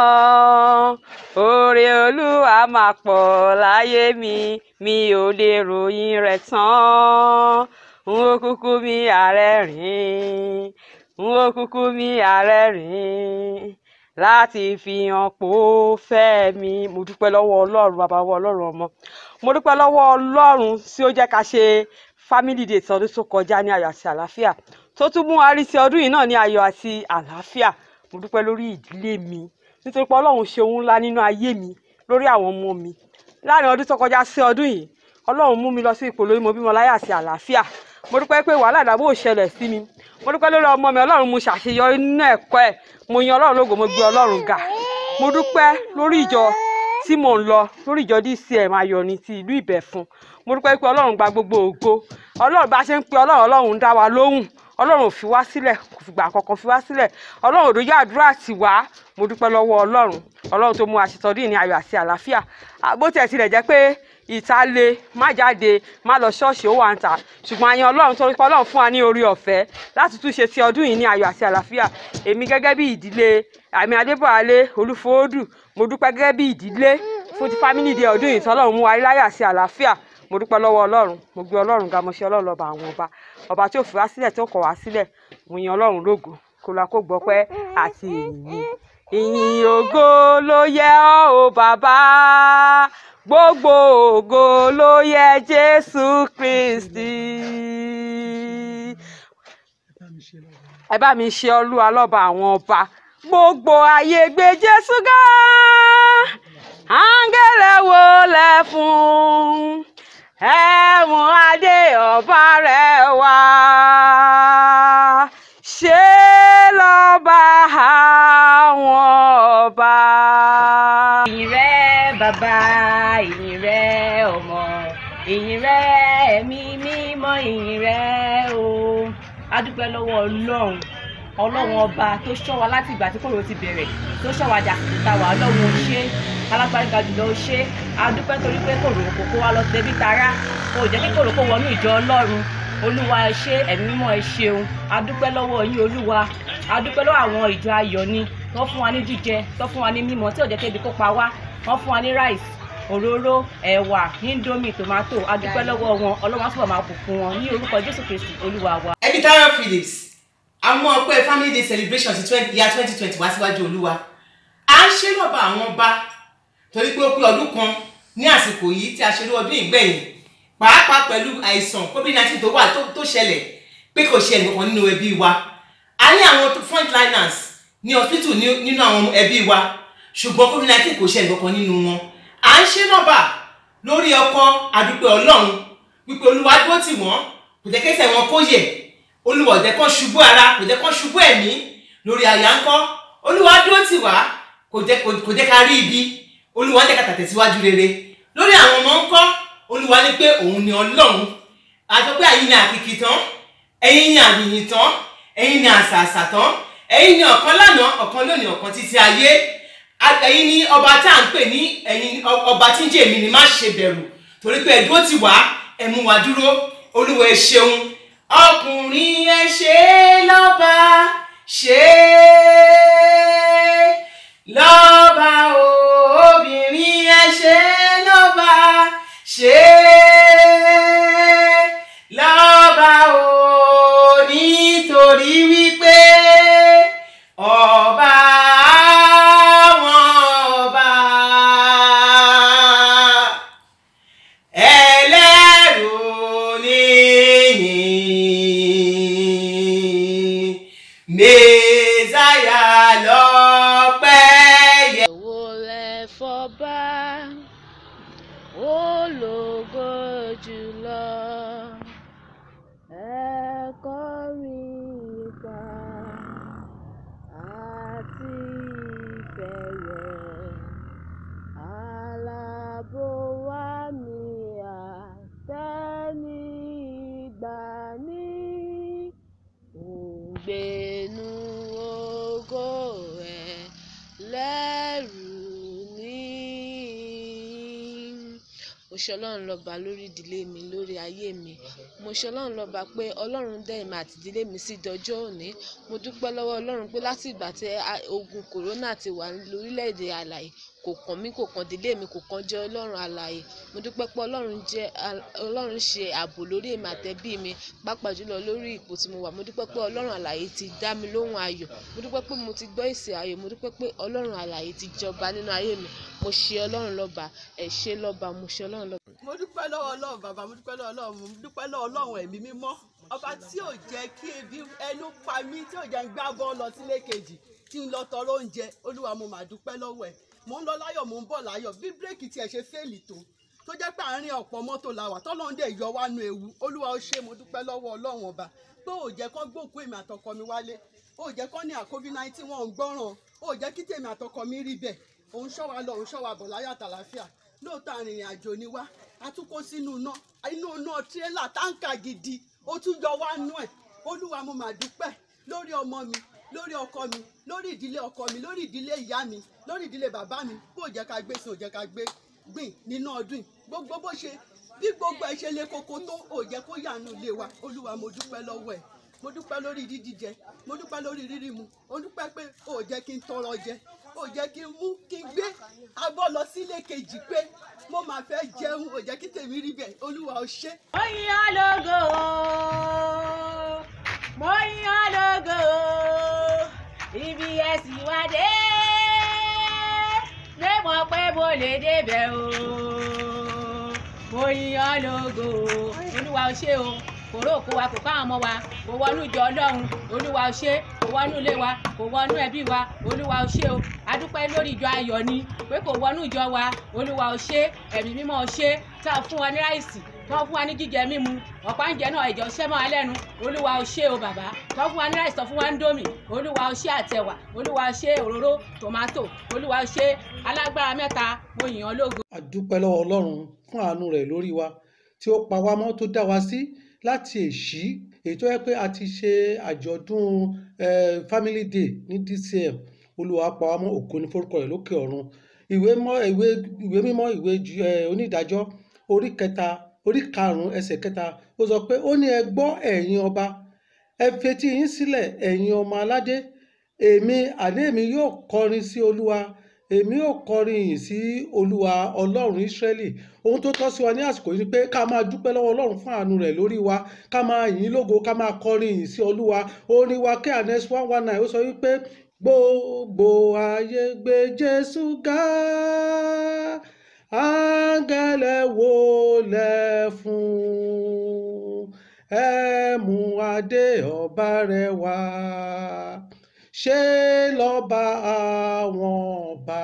tán. Oore Olúwa máa pọ̀ láyé mi, mi ò lè ròyìn rẹ̀ tán. N ó kúkú mi ààrẹ rìn, n ó kúkú mi ààrẹ rìn láti fi hàn pò fẹ́ mi. Mo dúpẹ́ lọ́wọ́ Ọlọ́run bàbá wa Ọlọ́run ọmọ. Mo dúpẹ́ lọ́wọ́ Ọlọ́run tí ó jẹ́ ká ṣe family day ti ọdún tó kọjá ní ayọ̀ àti àlàáfíà tó tún mú wa rí ti ọdún yìí náà ní ayọ̀ àti àlàáfíà mo dúpẹ́ lórí ìdílé mi nítorí pé ọlọ́run ṣe ohun ńlá nínú ayé mi lórí àwọn ọmọ mi láàrin ọdún tó kọjá sí ọdún yìí ọlọ́run mú mi lọ sí ipò lórí mo bímọ láyọ̀ àti àlàáfíà mo dúpẹ́ pé wàhálà ìdààmú ò ṣẹlẹ̀ sí mi mo dúpẹ́ lórí ọmọ mi ọlọ́run mo ṣàṣeyọrí nínú ẹ̀kọ́ ẹ̀ mo yan ọlọ́run lógo mo gbé ọlọ́run ga mo dúpẹ́ lórí ìjọ tí mò ń lọ lórí ìjọ dcm ayọ̀ni ti ìlú ìbẹ̀fún mo dúpẹ́ pé ọlọ́run gba gbogbo ògo ọlọ́run bá ṣe ń pe ọlọ́run ọlọ́run ń dá wa lóhùn ọlọ́run ò fi wá sílẹ̀ kò fìgbà kankan fi wá sílẹ̀ ọlọ́run òdòjọ́ àdúrà tì wá mo dúpẹ́ lọ́wọ́ ọlọ́run ọlọ́run tó mú aṣetọ́dún ní ayọ̀ àti àlàáfíà bó tiẹ̀ tilẹ̀ jẹ́ pé ìta le má jáde má lọ ṣọ́ọ̀ṣì ó wà ń tà ṣùgbọ́n àyàn ọlọ́run torí pé ọlọ́run fún wa ní orí ọ̀fẹ́ láti tún ṣe ti ọdún yìí ní ayọ̀ àti àlàáfíà èmi gẹ́gẹ́ bí ìdílé àmì adébọ̀wálé olúfòódù mo dúpẹ́ gẹ́gẹ́ bí ìdílé fún ti family day ọdún yìí tọ́lọ́run mú wa rí láyọ̀ àti àlàáfíà mo dúpẹ́ lọ́wọ́ ọlọ́run mo gbé ọlọ́run ga mo ṣe ọlọ́run lọ́ba àwọn ọba ọba tí ò fi wá sílẹ̀ tí ó kọ̀ wá sílẹ̀ mo yan ọlọ́run lógo kó la kó gbọ́pẹ́ àti ìyìn ìyìn ògo ló yẹ ọ́ o bàbá gbogbo ògo ló yẹ jésù kristi ẹ bá mi ṣe olúwa lọ́ba àwọn ọba gbogbo ayé gbé jésù ga áńgẹ́lẹ̀ wo lẹ fún ẹ̀mú adé ọba rẹ̀ wá ṣe lọ́ba àwọn ọba. ìrẹ́ bàbá ìyìn rẹ ọmọ ìyìn rẹ ẹ̀mí mímọ́ ìyìn rẹ o a dúpẹ́ lọ́wọ́ ọlọ́run ọlọ́run ọba tó ṣọ́ wa láti ìgbà tí kòrò ti bẹ̀rẹ̀ tó ṣọ́ wa dàkú ta wà ọlọ́run ó ṣe alágbáríga jùlọ ó ṣe a dúpẹ́ torí pé kòrò kò kó wa lọ tẹbí tará kò jẹ́ kí kòrò kó wọnú ìjọ ọlọ́run olúwa ẹ ṣé ẹ̀mí mímọ́ ẹ ṣeun a dúpẹ́ lọ́wọ́ yín olúwa a dúpẹ́ lọ́wọ́ àwọn ìjọ ayọ̀ ni tó fún wa ní jíjẹ tó fún wa ní mímọ́ tí ò jẹ́ kébi kó pa wá wọ́n fún wa ní rice òróró ẹ̀wà indomie tomato a dúpẹ́ lọ́wọ́ wọn ọlọ́run á túbọ̀ máa bùkún wọn ní orúkọ jésù kristi olúwa wa. ẹbí Tayo Phillips àwọn ọpẹ́ family day celebration ti twenty year twenty twenty wá síwájú olúwa à ń ṣe lọ́ba àwọn ọba torí pé ó pé ọdún kan ní àsìkò yìí tí a ṣe ní ọdún ìgbẹ̀yìn pàápàá pẹ̀lú àìsàn covid nineteen tó wà tó- tó ṣẹlẹ̀ pé kò ṣe ẹnìkan nínú ẹbí wa a ní àwọn frontliners ní hospital ní- nínú àwọn ẹbí wa ṣùgbọ́n covid nineteen kò ṣe ẹnìkan nínú wọn à ń ṣe lọ́ba lórí ọkọ àdúpẹ́ ọlọ́run wípé olúwa dúró tì wọ́n kò jẹ́ kẹ́sẹ̀ wọn kó yẹ̀ olúwa ò jẹ́ kán ṣubú ara kò jẹ́ kán ṣubú ẹ̀mí lórí àyà ńkọ́ olúwa dúró tì wá kò jẹ́ kò kò jẹ́ ká rí ibi olúwa ń jẹ́ ká tàtẹ̀síwájú rere lórí àwọn ọmọ ńkọ́ olúwa ní pé òun ni ọlọ́run àti pé àyìn ni àkìkì tán ẹ̀yin ni àyìnyìn tán ẹ̀yin ni àṣàṣà tán ẹ̀yin ni ọ̀kan lánàá ọ̀kan lónìí ọ̀kan títí ayé A- ẹ̀yin ni ọba tá à ń pè ní ẹ̀yin ọ- ọba tí ń jẹ́ èmi ni má ṣe bẹ̀rù torí pé ẹ̀dúró ti wá ẹ mú wa dúró olúwa ẹ ṣeun ọkùnrin ẹ ṣe é lọ́ba ṣe é lọ́ba o obìnrin ẹ ṣe é lọ́ba ṣe é lọ́ba o nítorí wípé ọba àwọn ọba ẹlẹ́rù níyìn mẹ́sàyà lọ́pẹ́ yẹ. Òwò rẹ̀ fọba, ológo jùlọ. Ẹ kọrin ipa àti ìfẹ̀yẹ̀. Alábò wá mi àtẹ́ni ìgbà ní òǹgbẹ́nu ògo rẹ̀ lẹ́rù ní. mo ṣe ọlọ́run lọ́ba lórí ìdílé mi lórí ayé mi mo ṣe ọlọ́run lọ́ba pé ọlọ́run dẹ́ èmi àti ìdílé mi sí dọjọ́ òní mo dúpẹ́ lọ́wọ́ ọlọ́run pé láti ìgbà tí a- ogun kòrónà ti wà lórílẹ̀‐èdè àlàyé kò kàn mí kò kàn ìdílé mi kò kàn jẹ́ ọlọ́run àlàyé mo dúpẹ́ pé ọlọ́run jẹ́ al- ọlọ́run ṣe ààbò lórí èmi àtẹ̀bí mi pàápàá jùlọ lórí ipò tí mo wà mo dúpẹ́ pé ọlọ́run àlàyé ti dá mi lóhùn ayọ̀ mo dúpẹ́ pé mo ti gbọ́ èsì ayọ̀ mo dúpẹ́ pé ọlọ́run àlàyé ti jọba nínú ayé mi mo ṣe ọlọ́run lọ́ba ẹ̀ ṣe lọ́ba mo ṣe ọlọ́run lọ́ba. mo dúpẹ́ lọ́wọ́ ọlọ́run bàbá mo dúpẹ́ lọ́wọ́ ọlọ́run mo dúpẹ́ lọ́wọ́ ọlọ́run ẹ̀mí mímọ́ ọba tí ò jẹ́ kí ebi ẹnu pa mí tí ò jẹ́ ń gbá bọ́ lọ sílé kejì tí ń lọ tọrọ oúnjẹ olúwa mo mà dúpẹ́ lọ́wọ́ ẹ̀ mò ń lọ láyọ̀ mò ń bọ̀ láyọ̀ bí bírèkì tiẹ̀ ṣe fẹ́ẹ̀lì tó tó jẹ́ pé àárín ọ̀pọ̀ mọ́tò la wà tọ́lọ́run dẹ̀ yọ wá nu ewu olúwa ó ṣe mo dúpẹ́ lọ́wọ́ ọlọ́run ọba pé ò jẹ́ kán gbòkú èmi àtọkọ mi wálé ò jẹ́ kán ní à covid nineteen wọn ò ń gbọ́ràn ò jẹ́ kí tèmi àtọkọ mi rí bẹ́ẹ̀ òun ṣọ́ wa lọ òun ṣọ́ wa bọ̀ láyọ̀ àtàlàfíà lóòótọ́ arìnrìn àjò ni wá a tún kó sínú iná inú iná tirẹ́là táǹkà gidi ó tún yọ wá nú ẹ̀ olúwa mo mà dúpẹ́ lórí ọmọ mi lórí ọkọ mi lórí ìdílé ọkọ mi lórí ìdílé ìyá mi lórí ìdílé bàbá mi bó jẹ́ ká gbé sí ò jẹ́ ká gbé gbìn nínú ọdún yìí gbogbo bó ṣe bí gbogbo ẹ ṣe lé koko tó ò jẹ́ kó yànú ilé wa olúwa mo dúpẹ́ lọ́wọ́ ẹ̀ mo dúpẹ́ lórí dídíjẹ mo dúpẹ́ lórí rírí mu mo dúpẹ́ pé ò jẹ́ kí n tọrọ jẹ ò jẹ́ kí n mú kí n gbé abọ́ lọ sílé kejì pé mo máa fẹ́ jẹun ò jẹ́ kí tèmi rí bẹ́ẹ̀ olúwa ò ṣe. mo yan lógo mo yan lógo ibi ẹ̀sìn wá dé lé mọ̀ pé mo lè débẹ̀ o mo yan lógo olúwa ò ṣe o kò ró òkú wa kò káwọn ọmọ wa kò wọnú ìjọ ọlọ́run olúwa ó ṣe kò wọnú ilé wa kò wọnú ẹbí wa olúwa ó ṣe o adúpẹ́ lórí ìjọ ayọ̀ ni pé kò wọnú ìjọ wa olúwa ó ṣe ẹ̀mí mímọ́ ó ṣe tá a fún wa ní ráìsì tó fún wa ní jíjẹ mímu ọ̀pá ń jẹ náà ẹ̀jọ̀ ṣẹ́ mọ́ wa lẹ́nu olúwa ó ṣe o bàbá tó fún wa ní ráìsì tó fún wa ń dómì olúwa ó ṣe àtẹ̀wà olúwa ó ṣe òróró tòmátò olúwa ó ṣe alágbára mẹ́ta mo yìn ọ́ lógo. a dúpẹ́ lọ́wọ́ ọlọ́run fún àánú rẹ̀ lórí wa tí ó pa wá mọ́ tó dá wa sí láti èṣí èyí tó yẹ pé a ti ṣe àjọ̀dún eh, family day ní dcm olúwa pa wá mọ́ ògo ní forúkọ rẹ̀ lókè ọ̀run ìwé mọ́ ìwé ìwé mímọ́ ìwé ju- eh, onídàájọ́ orí kẹta orí karùn-ún ẹsẹ̀ kẹta ó sọ pé ó ní ẹ gbọ́ ẹ̀yin ọba ẹ fetí yín sílẹ̀ ẹ̀yin ọmọ aládé èmi àní èmi yóò kọrin sí olúwa èmi yóò kọrin ìyìn sí olúwa ọlọ́run ísírẹ́lì ohun tó tọ́ sí wa ní àsìkò yìí ni pé ká máa dúpẹ́ lọ́wọ́ ọlọ́run fún àánú rẹ̀ lórí wa ká máa yìn ín lógo ká máa kọrin ìyìn sí olúwa orin wa kí anes one one nine ó sọ wípé gbogbo ayé gbé jésù ga áńgẹ́lẹ̀ wólẹ̀ fún ẹ mú adé ọba rẹ̀ wá ṣé lọ́ba àwọn ọba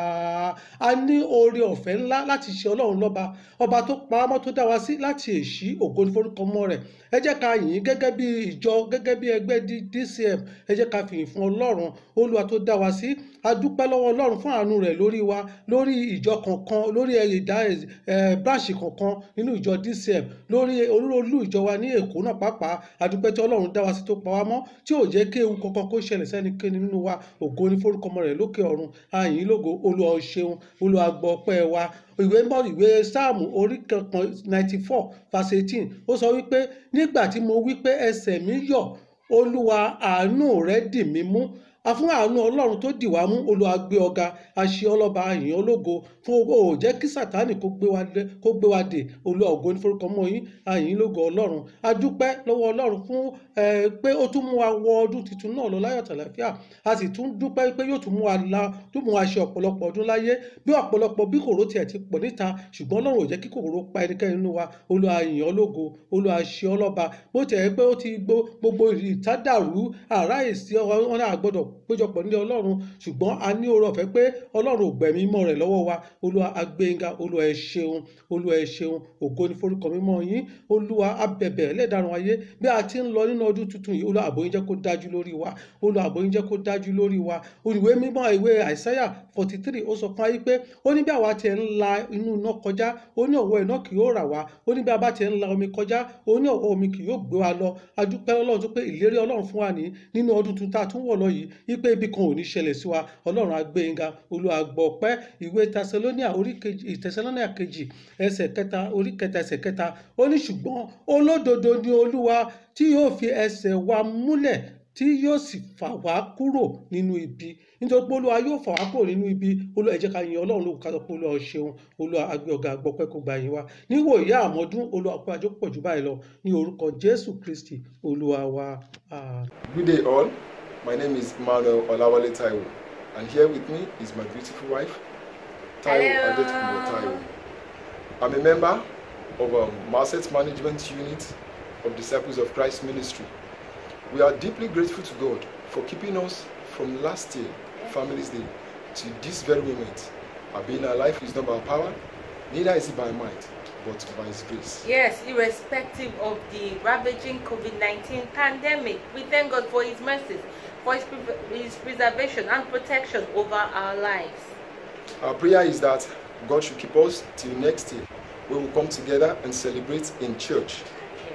a ní oore ọ̀fẹ́ ńlá láti ṣe ọlọ́run lọ́ba ọba tó pa á mọ́ tó dá wa sí láti èṣí ògo ní forúkọ mọ́ rẹ̀ ẹ jẹ́ ká yìn ín gẹ́gẹ́ bí ìjọ gẹ́gẹ́ bí ẹgbẹ́ D- dcm ẹ jẹ́ ká fìyìn fún ọlọ́run olúwa tó dá wa sí a dúpẹ́ lọ́wọ́ ọlọ́run fún àánú rẹ̀ lórí wa lórí ìjọ kọ̀ọ̀kan lórí ìdá branch kọ̀ọ̀kan nínú ìjọ dcm lórí olúolú ìjọ wa ní èkó náà pàápàá a dúpẹ́ tí ọlọ́run dá wa sí tó pa wá mọ́ tí ò jẹ́ kí ewu kankan kó ṣẹlẹ̀ sẹ́nikẹ́ni nínú wa ògo ní forúkọ ọmọ rẹ̀ lókè ọ̀run a yìn ín lógo olúwa ó ṣeun olúwa gbọ́ ọpẹ́ wa ìwé mọ́ ìwé sáàmù orí kankan ninety four verse eighteen ó sọ wípé nígbà tí mo wí pé ẹsẹ̀ mi yọ̀ olúwa àánú rẹ̀ dì mí mú a fún àánú ọlọ́run tó dì wá mú olúwa gbé ọ̀gá àṣẹ ọlọ́ba àyàn ológo fún owó ò jẹ́ kí sátánì kó gbé wa dé kó gbé wa dè olúwa ògo ní forúkọ mọ́ yín àyìn lógo ọlọ́run a dúpẹ́ lọ́wọ́ ọlọ́run fún ẹ pé ó tún mú wa wọ ọdún tuntun náà lọ láyọ̀ tàlàfíà a sì tún dúpẹ́ pé yóò tún mú wa la tún mú wa ṣe ọ̀pọ̀lọpọ̀ ọdún láyé bí ọ̀pọ̀lọpọ̀ bí kòró tiẹ̀ ti pọ̀ níta ṣùgbọ́n ọlọ́run ò jẹ́ kí kòró pa ẹnikẹ́ni nínú wa olúwa yìn ọ́ lógo olúwa ṣe ọ́ lọ́ba bó tiẹ̀ pé ó ti gbó gbogbo ìtádàrú àráyèsí wọn náà gbọ́dọ̀ péjọpọ̀ nílé ọlọ́run ṣùgbọ́n a ní oore ọ̀fẹ́ pé ọlọ́run ò gbẹ̀mí mọ́ rẹ̀ lọ́wọ́ wa olúwa agbẹ́yìnga olúwa ẹ ṣeun olúwa ẹ ṣeun ògo ní forúkọ mímọ́ yín olúwa abẹ̀bẹ̀ ẹlẹ́dàrún ayé bí a ti ń lọ nínú ọdún tuntun yìí olúwa ààbò yín jẹ́ kó dájú lórí wa olúwa ààbò yín jẹ́ kó dájú lórí wa ìwé mímọ́ ìwé àìsáyà forty three ó sọ fún ayé pé ó ní bí àwa tiẹ̀ ń la inú iná kọjá ó ní ọ̀wọ́ iná kì yóò rà wá ó ní bí a bá tiẹ̀ ń la omi kọjá ó ní ọ̀wọ́ omi kì yóò gbé wa lọ adúpẹ́ ọlọ́run tó pé ìlérí ọlọ́run fún wa ní nínú ọdún tuntun tá a tún wọ̀ lọ yìí wípé ibi kan ò ní ṣẹlẹ̀ sí wa ọlọ́run agbẹ́yìnga olúwa gbọ́ ọpẹ́ ìwé tẹsẹlóníà orí kejì ìtẹsẹlóníà kejì ẹsẹ̀ kẹta orí kẹta ẹsẹ̀ kẹta ó ní ṣùgbọ́n olódodo ni olúwa tí yóò fi ẹsẹ̀ wa múlẹ̀ tí yóò sì fà wá kúrò nínú ibi nítorí pé olúwa yóò fà wá kúrò nínú ibi olúwa ẹ jẹ́ ká yin ọlọ́run lóko ká sọ pé olúwa ṣeun olúwa agbé ọ̀gá àgbọ̀pẹ́ kó gba yín wá níwò ìyá àmọ́dún olúwa pé àjọ pọ̀ jù báyìí lọ ní orúkọ jésù kristi olúwa wa. àmín. Good day, all. My name is Emmanuel Olawale Taiwo, and here with me is my beautiful wife, Taiwo Hello. Adetubo Taiwo. I'm a member of um, Asset Management Unit of Disciples of Christ Ministry. We are deeply grateful to God for keeping us from last year, Families Day, to this very moment. Our being alive is not by power, neither is it by might, but by His grace. Yes, irrespective of the ravaging COVID 19 pandemic, we thank God for His mercies, for His, pre- his preservation and protection over our lives. Our prayer is that God should keep us till next year, where we come together and celebrate in church.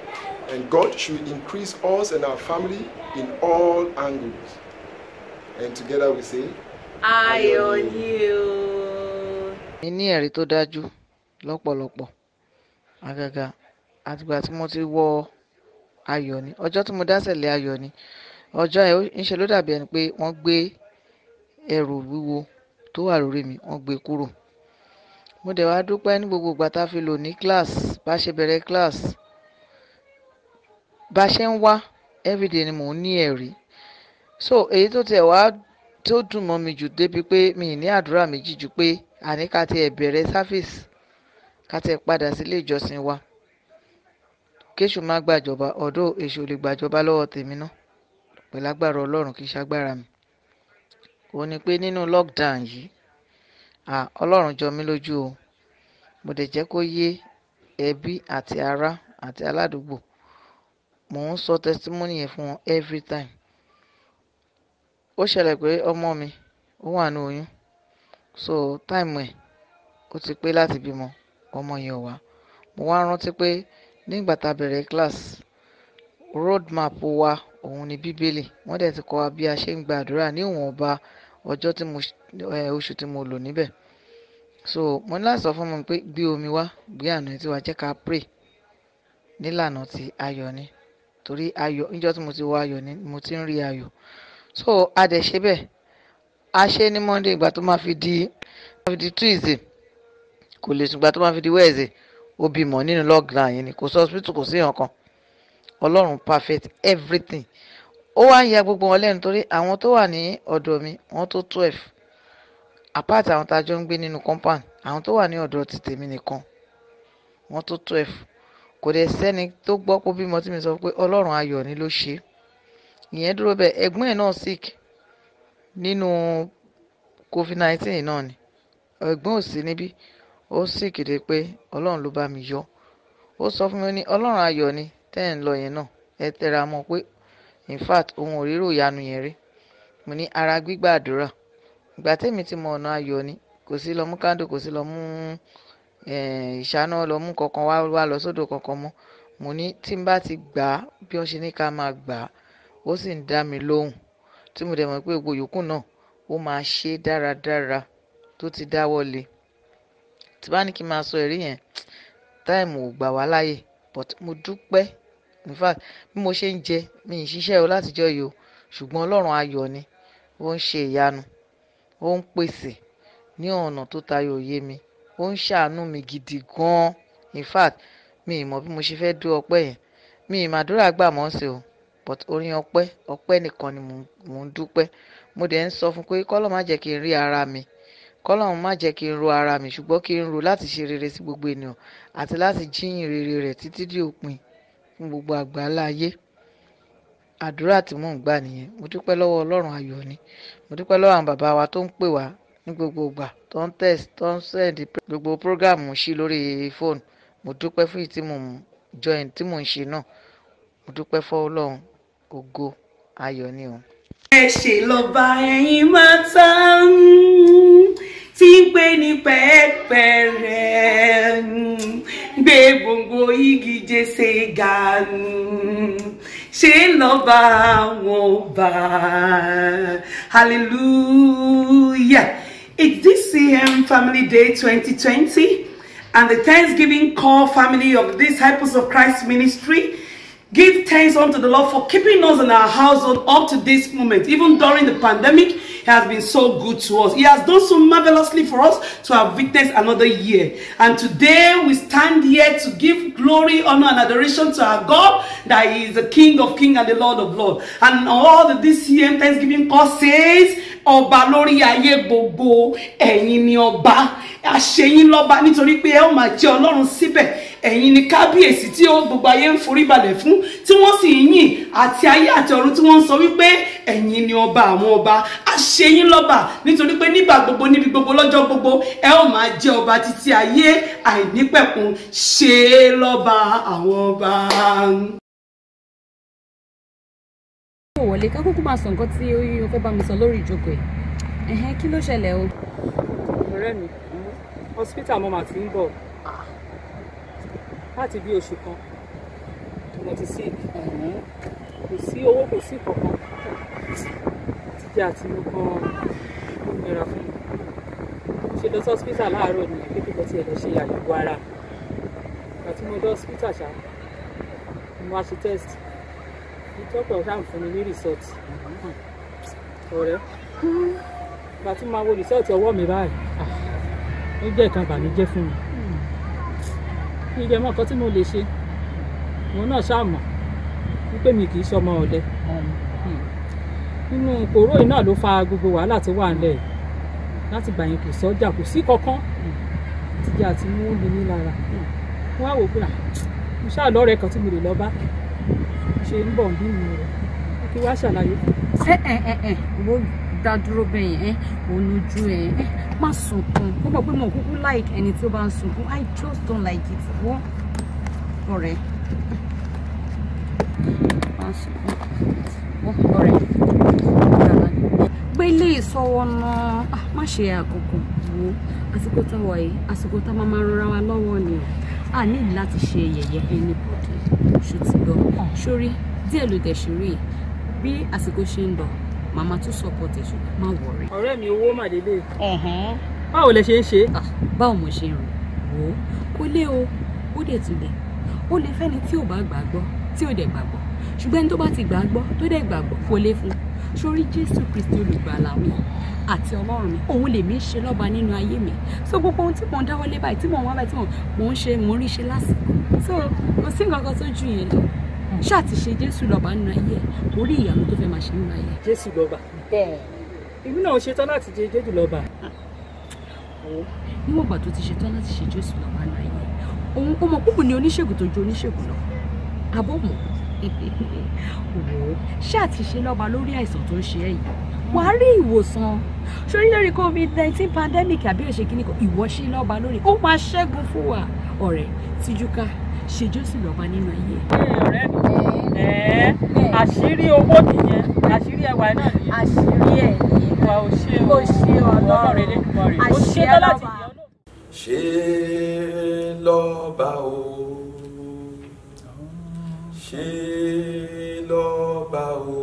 And God should increase us and our family in all angles. And together we say, Ayọ̀ ni o. mi ní ẹ̀rí tó dájú lọ́pọ̀lọpọ̀ àgàgà àtìgbà tí mo ti wọ ayọ̀ ni ọjọ́ tí mo dásẹ̀lẹ̀ ayọ̀ ni ọjọ́ ẹ̀ ń ṣe ló dàbí ẹni pé wọ́n gbé ẹrù wíwo tó wà lórí mi wọ́n gbé kúrò mo dẹ̀ wá dúpẹ́ ní gbogbo ìgbà tá a fi lò ní class bá a ṣe bẹ̀rẹ̀ class bá a ṣe ń wá everyday ni mò ń ní ẹ̀rí so èyí tó tiẹ̀ wá tó dùn mọ́ mi jù débi pé mi ì ní àdúrà méjì ju pé àní ká tiẹ̀ bẹ̀rẹ̀ service ká tiẹ̀ padà sílé ìjọsìn wa kéṣù má gbàjọba ọ̀dọ̀ èṣù ò lè gbàjọba lọ́wọ́ tèmi náà pẹ̀lú agbára ọlọ́run kì í ṣagbára mi ó ní pé nínú lockdown yìí à ọlọ́run jọ mí lójú o mo dẹ̀ jẹ́ kó yé ẹbí àti ará àti aládùúgbò mò ń sọ testimony yẹn fún wọn every time ó ṣẹlẹ̀ pé ọmọ mi ó wà ní oyún so time ẹ̀ ó ti pé láti bímọ ọmọ yẹn ò wá mo wá rántí pé nígbà tá a bẹ̀rẹ̀ class road map wa òun ni bíbélì wọ́n dẹ̀ ti kọ́ wa bí a ṣe ń gba àdúrà ní ìwọ̀nba ọjọ́ tí mo ẹ, oṣù tí mo lò níbẹ̀ so mo ní láti sọ fún mi pé gbé omi wá gbé àná tí wàá jẹ́ ká pray nílànà ti ayọ̀ ni torí ayọ̀ níjọ́ tí mo ti wọ ayọ̀ ni mo ti ń rí ayọ̀ so a dẹ̀ ṣe bẹ́ẹ̀ a ṣe ní monday ìgbà tó máa fi di máa fi di tuesday kò lè sùn ìgbà tó máa fi di wednesday ó bímọ nínú lockdown yìí ni kò sí hospital kò sí nǹkan ọlọ́run perfect everything ó wá ń ya gbogbo wọn lẹ́nu torí àwọn tó wà ní ọ̀dọ̀ mi wọ́n tó twelve apart àwọn tá a jọ ń gbé nínú compound àwọn tó wà ní ọ̀dọ̀ ti tèmi nìkan wọ́n tó twelve kò dẹ̀ sẹ́ni tó gbọ́ pé bímọ tí mi sọ pé ọlọ́run ayọ̀ ni ló ṣe é ìyẹn dúró bẹ́ẹ̀ ẹ̀gbọ́n ẹ̀ náà sick nínú covid nineteen náà ni ẹ̀gbọ́n ò sí níbí ó sick dé pé ọlọ́run ló bá mi yọ ó sọ fún mi ó ní ọlọ́run ayọ̀ ni tẹ́ ẹ̀ ń lọ yẹn náà ẹ tẹra mọ́ pé in fact òun ò rírò ìyanu yẹn rí mo ní ara gbígbà àdúrà ìgbà tẹ́mi ti mọ ọ̀nà ayọ̀ ni kò sí lọ mú kándò kò sí lọ mú eh, ìṣáná lọ mú kankan wá wá lọ sódò kankan mọ́ mo ní tí n bá ti gbà á bí wọ́n ṣe ní ká máa gbà á ó sì ń dá mi lóhùn tí mo dẹ̀ mọ̀ pé gbogbo yòókù náà ó máa ṣe é dáradára tó ti dáwọ́ lé tí bá ní kí n máa sọ ẹ̀rí yẹn táìmù ò gbà wá láàyè but mo dúpẹ́ in fact bí mo ṣe ń jẹ mi ì ṣiṣẹ́ o látijọ́ yìí o ṣùgbọ́n ọlọ́run ayọ̀ ni ó ń ṣe ìyanu ó ń pèsè ní ọ̀nà tó tayọ òye mi ó ń ṣàánú mi gidi gan-an in fact mi ì mọ̀ bí mo ṣe fẹ́ dú ọpẹ́ yẹn mi ì màdúrà gbà mọ́ sí o but orin ọpẹ́ ọpẹ́ nìkan ni mò ń- mò ń dúpẹ́ mo dẹ̀ ń sọ fún pé kọ́lọ́ má jẹ́ kí n rí ara mi kọ́lọ́ má jẹ́ kí n ro ara mi ṣùgbọ́n kí n ro láti ṣe rere sí gbogbo ènìyàn àti láti jíyìn rere rẹ̀ títí dé òpin fún gbogbo àgbáńlá ayé àdúrà tí mò ń gbà nìyẹn mo dúpẹ́ lọ́wọ́ ọlọ́run ayọ̀ ni mo dúpẹ́ lọ́wọ́ àwọn bàbá wa tó ń pè wá ní gbogbo ìgbà tó ń test tó ń send gbogbo program sí lórí fóònù mo dúpẹ́ fún èyí tí mò ń join tí mò ń ṣe náà mo dúpẹ́ fọ́ ọlọ́run ògo ayọ̀ ni o. ẹ ṣe lọ́ba ẹ̀yin máa ta tí ń pè ní pẹ́ẹ́pẹ́rẹ́ gbé gbogbo igi jẹ́sẹ̀ ga ṣe lọ́ba àwọn ọba hallelujah it's DCM Family Day 2020 and the Thanksgiving Call family of the Disciples of Christ Ministry Give thanks unto the Lord for keeping us in our household up to this moment. Even during the pandemic, He has been so good to us. He has done so marvelously for us to have witnessed another year. And today we stand here to give glory, honor, and adoration to our God, that He is the King of kings and the Lord of lords. And all the DCM Thanksgiving call says, Ọba lórí ayé gbogbo, ẹ̀yin ni ọba, àṣeyín lọ́ba nítorí pé ẹ ó máa jẹ́ Ọlọ́run síbẹ̀ ẹ̀yin ni kábíyèsí tí ó gbogbo ayé ń forí balẹ̀ fún tí wọ́n sì ń yìn àti ayé àti ọ̀run tí wọ́n ń sọ wípé ẹ̀yin ni ọba àwọn ọba àṣeyín lọ́ba nítorí pé nígbà gbogbo níbi gbogbo lọ́jọ́ gbogbo ẹ ó máa jẹ́ ọba títí ayé àìnípẹ̀kun ṣe é lọ́ba àwọn ọba. kò wọlé ká kúkú máa sọ nǹkan tí o fẹ́ bá mi sọ lórí ìjókòó ẹ̀ ẹ̀hẹ́n kí ló ṣẹlẹ̀ o. ọ̀rẹ́ mi hospital mo mà ti ń bọ̀ láti bí oṣù kan mo ti sick kò sí owó kò sí kankan jíjẹ àti mo kan ó nira fún mi ṣe lọ sí hospital láàárọ̀ ní pípẹ́ tí ẹ lọ ṣe àyẹ̀wò ara ìgbà tí mo lọ hospital ṣá mo wá ṣe test ìtọ́pọ̀ ṣáà ń fún mi ní result ọ̀rẹ́ ìgbà tí mo máa wo result ọwọ́ mi báyìí ah, ó jẹ́ nǹkan ìbànújẹ́ fún mi mi jẹ́ mọ́ nǹkan tí mo lè ṣe òun náà ṣàmọ̀ wípé mi kì í ṣọmọ ọ̀lẹ nínú kòró yìí náà ló fa gbogbo wàhálà tó wà nílẹ̀ yìí láti gbà yẹn kò sọ́jà kò sí kankan jíjẹ àti mú mi ní lára wọ́n á wò pé à mo ṣáà lọ́rẹ̀ẹ́ kan tí mo lè lọ bá ṣe ń bọ̀ ń bí mi rẹ̀ kí wá ṣàlàyé fún un. ẹ ẹ ẹ ẹ wo dá dúró bẹ́ẹ̀ yẹn ẹ onujú ẹ ẹ má sunkún ó mọ̀ pé mo kúkú like ẹni tí ó bá ń sunkún i just don't like it wọ́n ọ̀rẹ́ má sunkún wọ́n ọ̀rẹ́ gbélé ìsọwọ́ náà Ah, má ṣe àkókò wo àsìkò táwa yìí àsìkò tá a máa máa rọra wa lọ́wọ́ ni o a ní láti ṣe yẹ̀yẹ́ anybody ṣùtìgbọ́ sórí díẹ̀ ló dẹ̀ ṣe rí bí àsìkò ṣe ń lọ màmá tún support ẹ̀ ṣùgbọ́n má wọ̀rẹ́. ọ̀rẹ́ mi owó màdélé báwo lẹ ṣe ń ṣe. báwo mo ṣe rìn wò ó kó lé o ó dẹ̀ tún lẹ̀ ó lè fẹ́ni tí ò bá gbàgbọ́ tí ò dẹ̀ gbàgbọ́ ṣùgbọ́n ẹni tó bá ti gbàgbọ́ tó dẹ̀ gbàgbọ́ kó lé fún sórí jésù kristi olùgbàlà mi àti ọlọ́run mi òun lèmi ń ṣe lọ́ba nínú ayé mi so gbogbo ohun tí mò ń dáwọ́lé báyìí tí mò ń wá báyìí tí mò ń ṣe mò ń rí ṣe lásìkò so kò sí nǹkan kan tó jù yẹn lọ ṣáà ti ṣe jésù lọ́ba nínú ayé ẹ̀ orí ìyanu tó fẹ́ máa ṣe nínú ayé ẹ̀. jésù lọ́ba èmi náà ṣetán láti jẹ jésù lọ́ba. níwọ̀n ìgbà tó ti ṣetán láti ṣe jésù lọ́ba nínú ayé ẹ̀ òun ó mọ púpù ní oníṣègùn tó ju oníṣègùn lọ abọ́ mọ̀ wò ó ṣáà ti ṣe lọ́ba lórí àìsàn tó ń ṣe ẹ́ yìí wà á rí ìwòsàn sórí lórí covid nineteen pandemic àbí òṣè kìíní kan ìwọ ṣe lọ́ba lórí ó máa ṣẹ́gun fún wa ọ̀rẹ́ tíjúká ṣe jésù lọ́ba nínú ayé ẹ̀. ọ̀rẹ́ mi ẹ̀ẹ́ àṣírí owó nìyẹn àṣírí ẹwà náà nìyẹn. àṣírí ẹ̀ wà ó ṣe o ó ṣe ọlọ́run elédùnmọ̀rẹ́ ó ṣe tán láti yọ ṣe lọ́ba o ṣe lọ́ba o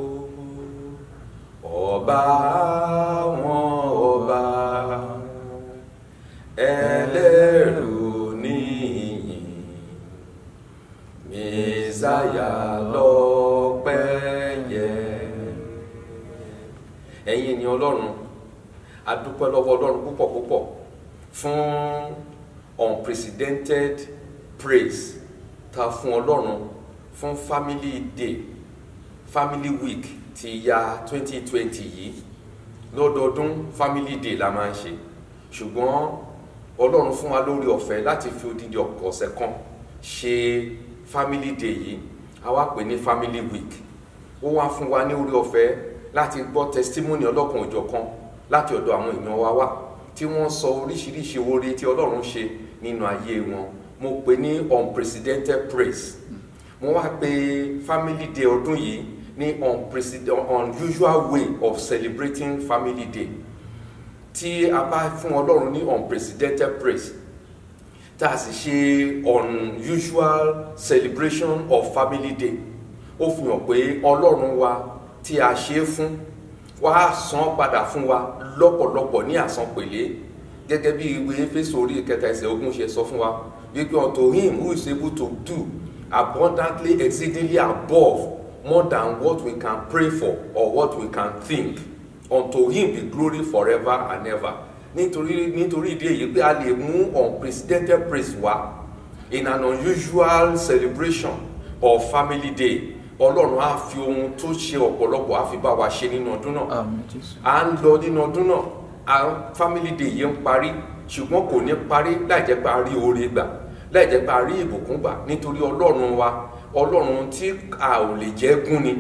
ọba àwọn ọba ẹlẹ́rù níyìn mẹ́sàyà lọ́pẹ́ yẹ. ẹ̀yin ènìyàn ọlọ́run a dúpẹ́ lọ́wọ́ ọlọ́run púpọ̀ púpọ̀ fún unprecedented praise ta fún ọlọ́run fún family day family week ti ya 2020 yìí lọ́dọọdún family day la máa ń ṣe ṣùgbọ́n ọlọ́run fún wa lórí ọ̀fẹ́ láti fi odidi ọ̀sẹ̀ kan ṣe family day yìí a wá pè ní family week ó wá fún wa ní orí ọ̀fẹ́ láti gbọ́ testimony ọlọ́kan òjọ̀kan láti ọ̀dọ̀ àwọn èèyàn wa wá tí wọ́n sọ oríṣiríṣi oore tí ọlọ́run ṣe nínú ayé wọn mo pè ní unprecedented praise mo wá pè family day ọdún yìí ní unprecedented unusual way of celebrating family day tí a bá fún ọlọ́run ní unprecedented praise tá a sì ṣe unusual celebration of family day ó fi hàn pé ọlọ́run wa tí a ṣe é fún wá san padà fún wa lọ́pọ̀lọpọ̀ ní àsanpèlé gẹ́gẹ́ bí ìwé Éfésù orí ìkẹta ẹsẹ̀ ogún ṣe sọ fún wa wípé unto him who is able to do abundantly exceedingly above more than what we can pray for or what we can think unto him be glory forever and ever nítorí nítorí ìdí èyí pé a lè mú unprecedented praise wá in an unusual celebration of family day ọlọ́run á fi ohun tó ṣe ọ̀pọ̀lọpọ̀ á fi bá wa ṣe nínú ọdún náà à ń lọ nínú ọdún náà à family day yìí ń parí ṣùgbọ́n kò ní parí láì jẹ́ pé a rí oore gbà láì jẹ́ pé a rí ìbùkún gbà nítorí ọlọ́run wa ọlọ́run tí a ò lè jẹ́ gún ni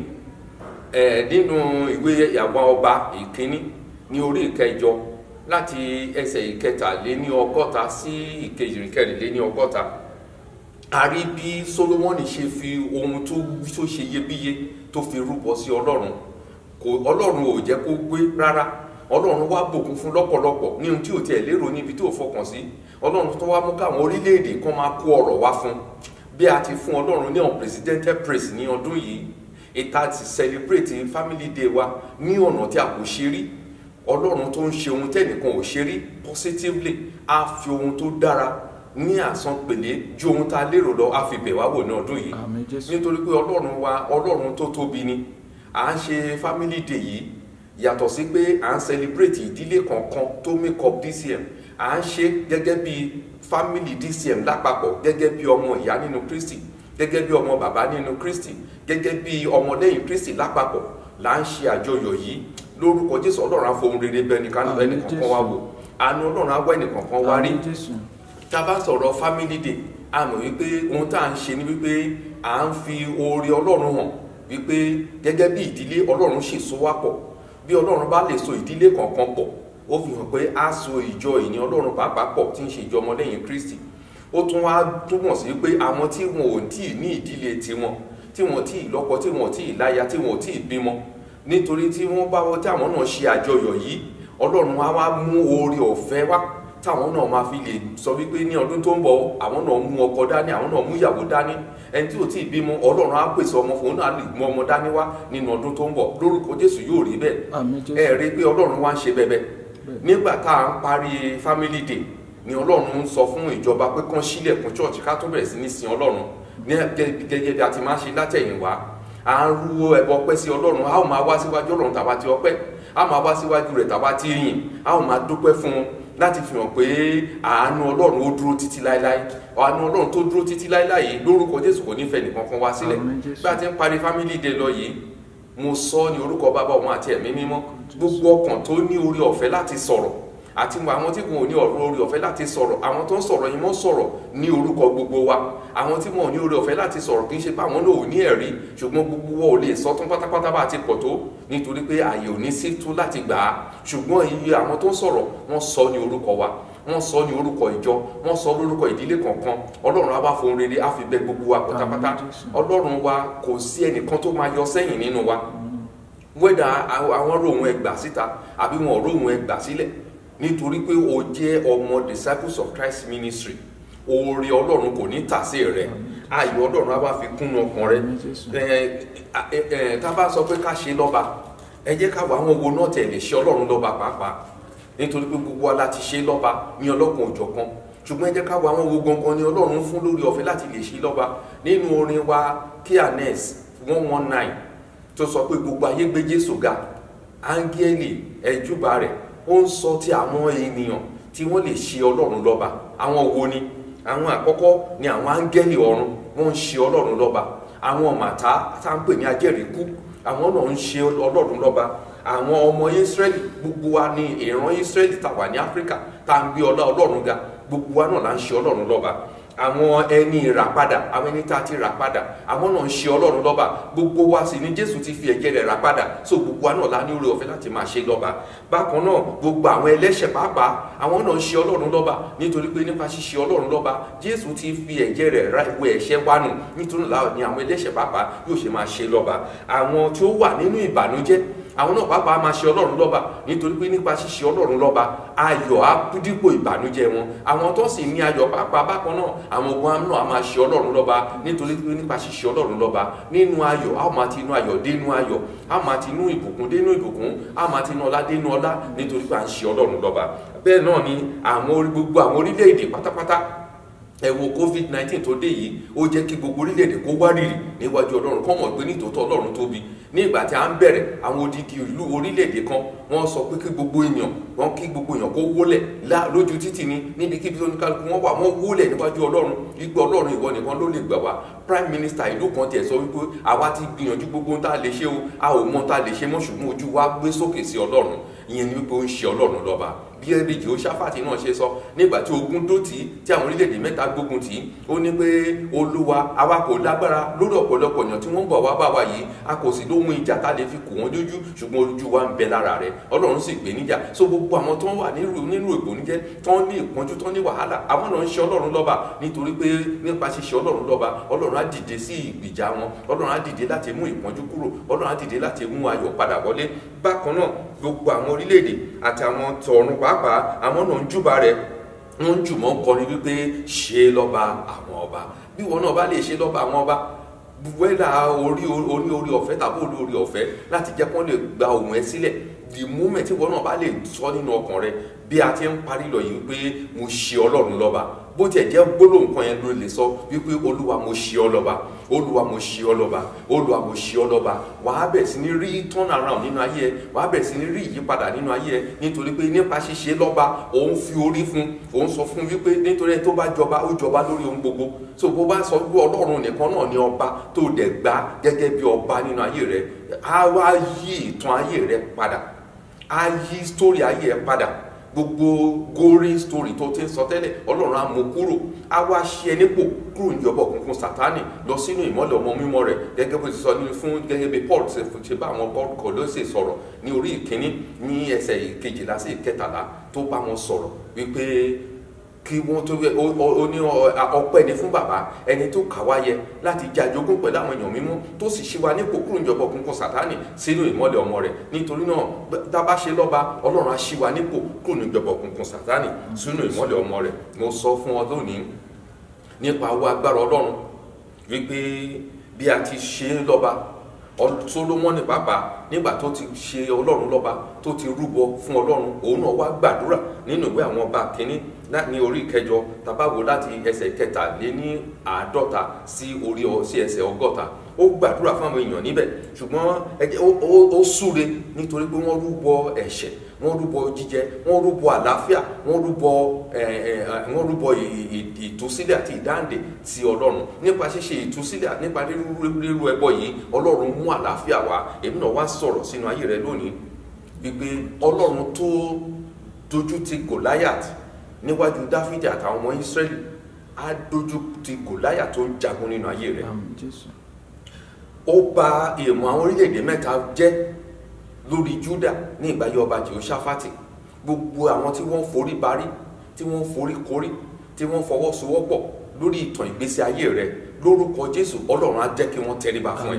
nínú ìwé àwọn ọba ìkíní ní orí ìkẹjọ láti ẹsẹ̀ ìkẹtàléní ọgọ́ta sí ìkejìléní ọgọ́ta a rí bí solomoni ṣe fi ohun tó tó ṣe iyebíye tó fi rúbọ sí ọlọ́run kò ọlọ́run ò jẹ́ kó gbé rárá ọlọ́run wá bùkún fún lọ́pọ̀lọpọ̀ ní ohun tí ò tiẹ̀ lérò níbi tí ò fọkàn sí ọlọ́run tó wá mú káwọn orílẹ̀-èdè kan máa kó ọrọ̀ wá fún bí a ti fún ọlọ́run ní unprecedented praise ní ọdún yìí ìta ti celebrate family day wa ní ọ̀nà tí a kò ṣe rí ọlọ́run tó ń ṣe ohun tẹ́nìkan ò ṣe rí positively á fi ohun tó dára ní àsanpèlé ju ohun tá a lérò lọ á fi bẹ̀ wá wò ní ọdún yìí nítorí pé ọlọ́run wa ọlọ́run tó tóbi ni à ń ṣe family day yìí yàtọ̀ sí pé à ń celebrate ìdílé kọ̀ọ̀kan tó make up DCM à ń ṣe gẹ́gẹ́ bí family DCM lápapọ̀ gẹ́gẹ́ bí ọmọ ìyá nínú Kristi gẹ́gẹ́ bí ọmọ bàbá nínú Kristi gẹ́gẹ́ bí ọmọlẹ́yìn Kristi lápapọ̀ là ń ṣe àjọyọ̀ yìí lórúkọ Jésù ọlọ́run á fohùn rere bẹ́ẹ̀ nìkan ẹnìkankan wá wò àánú ọlọ́run á wá ẹnìkankan wá rí tá a bá sọ̀rọ̀ family day a mọ̀ wípé ohun tá à ń ṣe ni wípé à ń fi oore ọlọ́run hàn wípé gẹ́gẹ́ bí ìdílé ọlọ́run ṣe so wá pọ̀ bí ọlọ́run bá lè so ìdílé kọ̀ọ̀kan pọ̀ ó fi hàn pé a so ìjọ ìní ọlọ́run pàápàá pọ̀ tí ń ṣe ìjọ ọmọlẹ́yìn kristi ó tún wá túmọ̀ sí pé àwọn tí wọn ò tí ì ní ìdílé tiwọn tí wọn tí ì lọ́kọ tí wọn tí ì láya tí wọn tí ì bímọ nítorí tí wọ́n bá wọ́n tí àwọn náà ṣe àjọyọ̀ yìí ọlọ́run á wá mú oore ọ̀fẹ́ wá táwọn náà máa fi lè sọ wípé ní ọdún tó ń bọ̀ àwọn náà mú ọkọ dání àwọn náà mú ìyàwó dání ẹni tí ò tí ì bímọ ọlọ́run á pèsè ọmọ fún un náà lè mú ọmọ dání wá nínú ọdún tó ń bọ̀ lórúkọ jésù yóò rí bẹ́ẹ̀ ẹ rí i pé ọlọ́run wá ń ṣe bẹ́ẹ̀ bẹ́ẹ̀ nígbà tá à ń parí family day ni ọlọ́run ń sọ fún ìjọba pé kán sílẹ̀kùn church ká tó bẹ̀rẹ̀ sí ní sin ọlọ́run ní gẹ́gẹ́ bí a ti máa ń ṣe látẹ̀yìnwá à ń rú ẹbọ ọpẹ́ sí ọlọ́run a ó máa wá síwájú ọlọ́run tàbá ti ọpẹ́ a máa wá síwájú rẹ̀ tàbá ti yìn a ó máa dúpẹ́ fún un láti fi hàn pé àánú ọlọ́run ó dúró títí láéláé àánú ọlọ́run tó dúró títí láéláé yìí lórúkọ jésù kò ní fẹ́ nìkan kan wá sílẹ̀ bí a ti ń parí family day lọ yìí mo sọ ní orúkọ bàbá ọmọ àti ẹ̀mí mímọ́ gbogbo ọkàn tó ní orí ọ̀fẹ́ láti sọ̀rọ̀ àti àwọn tí kò ní ọ̀rọ̀ orí ọ̀fẹ́ láti sọ̀rọ̀ àwọn tó ń sọ̀rọ̀ yìí mọ́ sọ̀rọ̀ ní orúkọ gbogbo wa àwọn tí wọn ò ní orí ọ̀fẹ́ láti sọ̀rọ̀ kì í ṣe pé àwọn náà ò ní ẹ̀rí ṣùgbọ́n gbogbo wa ò lè sọ tán pátápátá bá ti pọ̀ tó nítorí pé àyè ò ní sí tó láti gbà á ṣùgbọ́n iye àwọn tó ń sọ̀rọ̀ wọ́n sọ ní orúkọ wa wọ́n sọ ní orúkọ ìjọ wọ́n sọ lórúkọ ìdílé kọ̀ọ̀kan ọlọ́run á wá fohùn rere á fi bẹ gbogbo wa pátápátá ọlọ́run wa kò sí ẹnìkan tó máa yọ sẹ́yìn nínú wa wẹ́dà àwọn rohun ẹgbà síta àbí wọn rohun ẹgbà sílẹ̀ nítorí pé o jẹ́ ọmọ disciples of Christ ministry oore ọlọ́run kò ní tàsé rẹ ayọ̀ ọlọ́run á wá fi kúnnú ọkàn rẹ tá a bá sọ pé ká ṣe lọ́ba ẹ jẹ́ ká wọ àwọn owó náà tẹ̀ lè ṣe ọlọ́run lọ́ba pàápàá nítorí pé gbogbo wa láti ṣe lọ́ba ní ọlọ́kan òjọ̀kan ṣùgbọ́n ẹ jẹ́ ká wọ àwọn owó gangan ní ọlọ́run fún lórí ọ̀fẹ́ láti lè ṣe lọ́ba nínú orin wa kíanes one one nine tó sọ pé gbogbo ayé gbé Jésù ga áńgẹ́lì ẹ̀júbà rẹ̀ ó ń sọ ti àwọn ènìyàn tí wọ́n lè ṣe ọlọ́run lọ́ba àwọn wo ni àwọn àkọ́kọ́ ni àwọn áńgẹ́lì ọ̀run wọ́n ń ṣe ọlọ́run lọ́ba àwọn màtá tá à ń pè ní ajẹ́rìíkú àwọn náà ń ṣe ọlọ́run lọ́ba àwọn ọmọ Ísírẹ́lì gbogbo wa ní ìran Ísírẹ́lì tá wà ní Áfíríkà tá à ń gbé ọlá ọlọ́run ga gbogbo wa náà là ń ṣe ọlọ́run lọ́ba àwọn ẹni ìràpadà àwọn ẹni tá a ti rà padà àwọn náà ń ṣe ọlọ́run lọ́ba gbogbo wa sì ni jésù ti fi ẹ̀jẹ̀ rẹ̀ rà padà so gbogbo wa náà la ní oore ọ̀fẹ́ láti máa ṣe lọ́ba bákan náà gbogbo àwọn ẹlẹ́ṣẹ̀ pàápàá àwọn náà ń ṣe ọlọ́run lọ́ba nítorí pé nípa ṣíṣe ọlọ́run lọ́ba jésù ti fi ẹ̀jẹ̀ rẹ̀ ra ìwé ẹ̀ṣẹ̀ wa nù nítorí ni àwọn ẹlẹ́ṣẹ̀ pàápàá yóò ṣe máa ṣe lọ́ba àwọn tí ó wà nínú ìbànújẹ́ àwọn náà pàápàá máa ṣe ọlọ́run lọ́ba nítorí pé nípa ṣíṣe ọlọ́run lọ́ba ayọ̀ á dípò ìbànújẹ́ wọn àwọn tó sì ní ayọ̀ pàápàá bákan náà àwọn ogun àmì náà á máa ṣe ọlọ́run lọ́ba nítorí pé nípa ṣíṣe ọlọ́run lọ́ba nínú ayọ̀ á máa ti inú ayọ̀ dénú ayọ̀ á máa ti inú ìbùkún dénú ìbùkún á máa ti inú ọlá dénú ọlá nítorí pé à ń ṣe ọlọ́run lọ́ba bẹ́ẹ̀ náà ni àwọn gbogbo àwọn orílẹ̀-èdè pátápátá ẹ wo covid nineteen tó dé yìí ó jẹ́ kí gbogbo orílẹ̀-èdè kó wárìrì níwájú ọlọ́run kọ́ mọ̀ pé nítòótọ́ ọlọ́run tóbi ní ìgbà tí a ń bẹ̀rẹ̀ àwọn odidi ìlú orílẹ̀-èdè kan wọ́n sọ pé kí gbogbo èèyàn wọ́n kí gbogbo èèyàn kó wólẹ̀ lójú títì ni níbikíbi tó ní kálukú wọ́n wà wọ́n wólẹ̀ níwájú ọlọ́run wípé ọlọ́run ìwọ nìkan ló lè gbà wá prime minister ìlú kan tiẹ̀ sọ wípé àwa ti gbìyànjú gbogbo ohun tá a lè ṣe o a ò mọ tá a lè ṣe mọ́ ṣùgbọ́n ojú wa gbé sókè sí ọlọ́run ìyẹn ni wípé ó ń ṣe ọlọ́run lọ́ba bí ẹbí Jehoṣáfátì náà ṣe sọ nígbà tí ogun dó tì í tí àwọn orílẹ̀-èdè mẹ́ta gbógun tì í ó ní pé olúwa àwa kò lágbára lórí ọ̀pọ̀lọpọ̀ èèyàn tí wọ́n ń bọ̀ wá bá wa yìí a kò sì lóhun ìjà tá a lè fi kù wọ́n lójú ṣùgbọ́n ojú wa ń bẹ lára rẹ̀ ọlọ́run sì gbé níjà so gbogbo àwọn tó ń wà nínú ìgbóníjẹ́ tó ń ní ìpọ́njú tó ń ní wàhálà àwọn náà ń ṣe ọlọ́run lọ́ba nítorí pé nípa ṣíṣe ọlọ́run lọ́ba ọlọ́run á dìde sí ìgbìjà wọn ọlọ́run á dìde láti mú ìpọ́njú kúrò ọlọ́run á dìde láti mú ayọ̀ padà wọlé bákan náà gbogbo àwọn orílẹ̀-èdè àti àwọn tọ̀run pàápàá àwọn náà ń júbà rẹ̀ wọ́n ń jùmọ̀ ń kọrin wípé ṣe lọ́ba àwọn ọba bí wọn náà bá lè ṣe lọ́ba àwọn ọba wẹ́dà orí orí orí ọ̀fẹ́ tàbí orí orí ọ̀fẹ́ láti jẹ́ kó lè gba ohùn ẹ sílẹ̀ the moment tí wọn náà bá lè sọ nínú ọkàn rẹ bí a ti ń parí lọ yìí pé mo ṣe ọlọ́run lọ́ba bó tiẹ̀ jẹ́ gbólóhùn kan yẹn ló lè sọ wípé olúwa mo ṣe ọ lọ́ba olúwa mo ṣe ọ lọ́ba olúwa mo ṣe ọ lọ́ba wàá bẹ̀ sí ní rí turn around nínú ayé ẹ wàá bẹ̀ sí ní rí ìyípadà nínú ayé ẹ nítorí pé nípa ṣíṣe lọ́ba òun fi orí fún òun sọ fún wípé nítorí ẹ tó bá jọba ó jọba lórí ohun gbogbo so bó bá sọ wípé ọlọ́run nìkan náà ni ọba tó dẹ̀ gbá gẹ́gẹ́ bí ọba nínú ayé rẹ á wá yí ìtàn ayé rẹ padà á yí story ayé ẹ padà gbogbo gory story tó ti ń sọ tẹ́lẹ̀ ọlọ́run á mú kúrò á wá ṣe ẹ nípò kúrò ní ọba òkùnkùn sátánì lọ sínú ìmọ́lẹ̀ ọmọ mímọ́ rẹ̀ gẹ́gẹ́ bó ti sọ ní fún gẹ́gẹ́ bí paul ṣe ṣe bá àwọn paul kọlọ́sẹ̀ sọ̀rọ̀ ní orí ìkíní ní ẹsẹ̀ ìkejìlá sí ìkẹtàlá tó bá wọn sọ̀rọ̀ wípé kí wọ́n tó ó ó ní ọpẹ́ ni fún bàbá ẹni tó kà wá yẹ láti jẹ́ àjogún pẹ̀lú àwọn èèyàn mímọ́ tó sì ṣí wa nípò kúrò níjọba òkùnkùn sátánì sínú ìmọ́lẹ̀ ọmọ rẹ̀ nítorí náà tá a bá ṣe lọ́ba ọlọ́run á ṣí wa nípò kúrò níjọba òkùnkùn sátánì sínú ìmọ́lẹ̀ ọmọ rẹ̀ mo sọ fún ọ lónìí nípa owó agbára ọlọ́run wípé bí a ti ṣe é lọ́ba solomoni pàápàá nígbà tó ti ṣe ọlọ́run lọ́ba tó ti rúbọ fún ọlọ́run òun náà wá gbàdúrà nínú ìwé àwọn ọba kínní ní orí ìkẹjọ tabawo láti ẹsẹ̀ kẹtàlé ní àádọ́ta sí orí sí ẹsẹ̀ ọgọ́ta ó gbàdúrà fún àwọn èèyàn níbẹ̀ ṣùgbọ́n ẹjẹ ó súre nítorí pé wọ́n rúbọ ẹ̀ṣẹ̀ wọ́n rúbọ jíjẹ wọ́n rúbọ àlàáfíà wọ́n rúbọ wọ́n rúbọ ìtúsílẹ̀ àti ìdáǹdè sí ọlọ́run nípa ṣíṣe ìtúsílẹ̀ nípa rírú ẹbọ yìí ọlọ́run mú àlàáfíà wá èmi náà wá sọ̀rọ̀ sínú ayé rẹ lónìí wípé ọlọ́run tó dojú ti Goliath níwájú Dáfídì àtàwọn ọmọ Ísírẹ́lì á dojú ti Goliath tó ń jagun nínú ayé rẹ ó bà èèmọ̀ àwọn orílẹ̀-èdè mẹ́ta jẹ́ lórí Júdà ní ìgbàyé ọba Jèhóṣáfátì gbogbo àwọn tí wọ́n forí barí tí wọ́n forí korí tí wọ́n fọwọ́sowọ́pọ̀ lórí ìtàn ìgbésí ayé rẹ lórúkọ Jésù Ọlọ́run á jẹ́ kí wọ́n tẹríba fún ẹ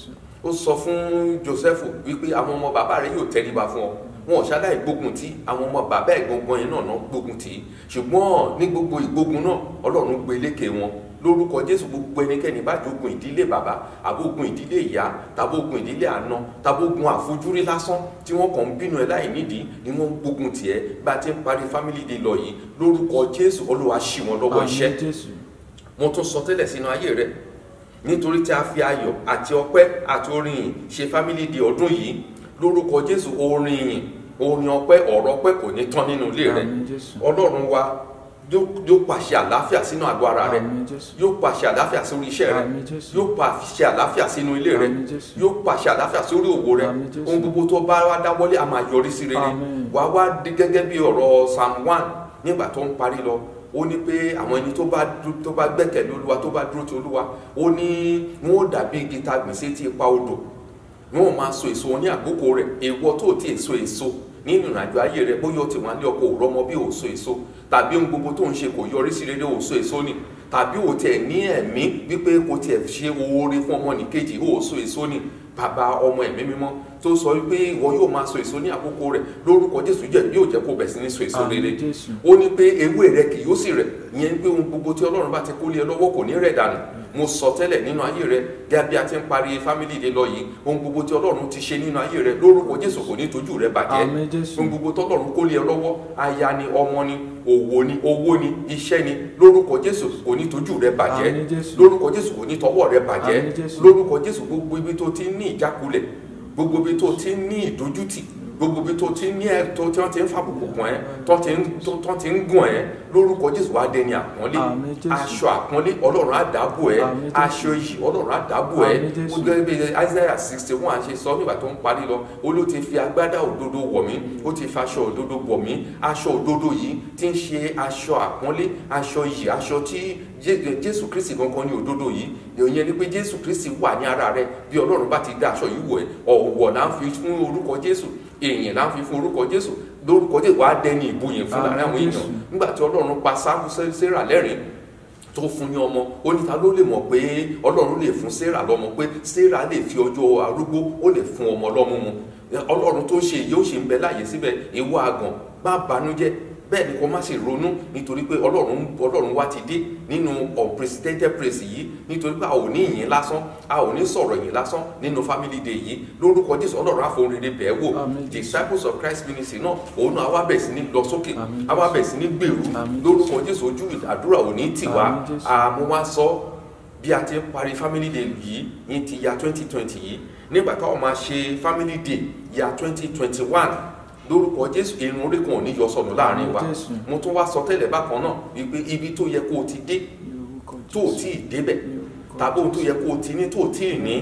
ó sọ fún Jósẹ́fù wípé àwọn ọmọ bàbá rẹ yóò tẹríba fún ọ wọn ò ṣaláì gbógun tí àwọn ọmọ bàbá ìgbọ̀ngbọ̀n yẹn náà náà gbógun tì í ṣùgbọ́n ní gbogbo ìgbógun náà Ọlọ́run gbé lékè wọn lórúkọ Jésù gbogbo ẹnikẹ́ni bá jogun ìdílé bàbá àbógun ìdílé ìyá tàbógun ìdílé àna tàbógun àfojúrí lásán tí wọ́n kàn ń bínú ẹ láì nídìí ni wọ́n ń gbógun tiẹ̀ bá a ti ń parí family day lọ yìí lórúkọ Jésù Olúwa ṣì wọ́n lọ́wọ́ iṣẹ́ mo tún sọ tẹ́lẹ̀ sínú ayé rẹ nítorí tí a fi ayọ̀ àti ọpẹ́ àti orin yìí ṣe family day ọdún yìí lórúkọ Jésù orin yìí orin ọpẹ́ ọ̀rọ̀ ọpẹ́ kò ní tán nínú ilé rẹ Ọlọ́run wa yóò pàṣẹ àlàáfíà sínú àgọ́ ara rẹ yóò pàṣẹ àlàáfíà sórí iṣẹ́ rẹ yóò pàṣẹ àlàáfíà sínú ilé rẹ yóò pàṣẹ àlàáfíà sórí òwò rẹ ohun gbogbo tó bá wá dáwọ́lé a máa yọrí sí rere wàá wá dé gẹ́gẹ́ bí ọ̀rọ̀ psalm one nígbà tó ń parí lọ ó ní pé àwọn ẹni tó bá tó bá gbẹ́kẹ̀lé olúwa tó bá dúró ti olúwa ó ní wọn ó dàbí igi ta gbèsè tí ipa odò wọn ò máa so èso ní àkókò rẹ̀ èèwọ̀ tó ti èso èso nínú ìrìnàjò ayé rẹ bóyá o ti wà ní ọkọ òrọmọ bí o so èso tàbí ohun gbogbo tó ń ṣe kò yọrí sí rere o so èso ni tàbí o tiẹ̀ ní ẹ̀mí wípé kò tiẹ̀ ṣe oore fún ọmọnìkejì o so èso ni bàbá ọmọ ẹ̀mí mímọ́ tó sọ wípé ìwọ yóò máa so èso ní àkókò rẹ lórúkọ jésù jẹ yóò jẹ kó bẹ̀ sí ní so èso rere ó ní pé ewé rẹ kì yóò sì rẹ̀ ìyẹn pé ohun gbogbo tí ọlọ́run bá ti kó lé ẹ lọ́wọ́ kò ní rẹ̀ dànù mo sọ tẹ́lẹ̀ nínú ayé rẹ gẹ́gẹ́ bí a ti ń parí family day lọ yìí ohun gbogbo tí ọlọ́run ti ṣe nínú ayé rẹ lórúkọ jésù kò ní tójú rẹ bàjẹ́ ohun gbogbo tí ọlọ́run kó lé ẹ lọ́wọ́ aya ni ọmọ ni òwò ni owó ni iṣẹ́ ni lórúkọ jésù kò ní tójú rẹ bàjẹ́ lórúkọ jésù kò ní tọwọ́ rẹ bàjẹ́ lórúkọ jésù gbogbo ibi tó ti ní ìjákulẹ̀ gbogbo ibi tó ti ní ìdójútì gbogbo ibi tó ti ní ẹ tó tí wọn ti ń fàbùkù kàn ẹ tó ti ń tó ti ń gùn ẹ lórúkọ jésù wàá dẹni àpọ́nlé aṣọ àpọ́nlé ọlọ́run àdábò ẹ aṣọ iyì ọlọ́run àdábò ẹ ó gẹ́gẹ́ bí isaiah sixty one ṣe sọ nígbà tó ń parí lọ ó ló ti fi agbádá òdodo wọ̀ mí ó ti fi aṣọ òdodo wọ̀ mí aṣọ òdodo yìí ti ń ṣe aṣọ àpọ́nlé aṣọ iyì aṣọ tí jésù kristi gangan ní òdodo yìí ìyẹn ni pé jésù kristi wà ní ara rẹ bí ọlọ́run bá ti dá aṣọ yìí wọ̀ ẹ́ ọ̀wọ̀ là ń fi fún orúkọ jésù èèyàn là ń fi fún orúkọ jésù lórúkọ jésù wàá dẹni ìbòyìn fún láàrin àwọn èèyàn nígbà tí ọlọ́run pa sarah lẹ́rìn tó fún ní ọmọ ó ní ta ló lè mọ̀ pé ọlọ́run lè fún sarah lọ́mọ pé sarah lè fi ọjọ́ arúgbó ó lè fún ọmọ lọ́mú mu ọlọ́run tó ṣe yóò ṣe ń bẹ láàyè síbẹ̀ ìwọ àgàn má banújẹ́ bẹ́ẹ̀ ni kò má sì ronú nítorí pé ọlọ́run ọlọ́run wa ti dé nínú unprecedented praise yìí nítorí pé a ò ní ìyìn lásán a ò ní sọ̀rọ̀ ìyìn lásán nínú family day yìí lórúkọ jésù ọlọ́run àfohùn rere bẹ́ẹ̀ wò disciples of christ ministry náà òun náà àwa bẹ̀ sí ní lọ sókè àwa bẹ̀ sí ní gbèrú lórúkọ jésù ojú àdúrà ò ní tì wá àmọ́ wá sọ bí a ti ń parí family day yìí ní ti ya twenty twenty yìí nígbà táwọn máa ṣe family day ya twenty twenty one lórúkọ jésù irun orí kan ò ní yọ sọnù láàrin wa mo tún wá sọ tẹ́lẹ̀ bákan náà wípé ibi tó yẹ kó o ti dé tó o tí ì débẹ̀ tàbí ohun tó yẹ kó o ti ní tó o tí ì ní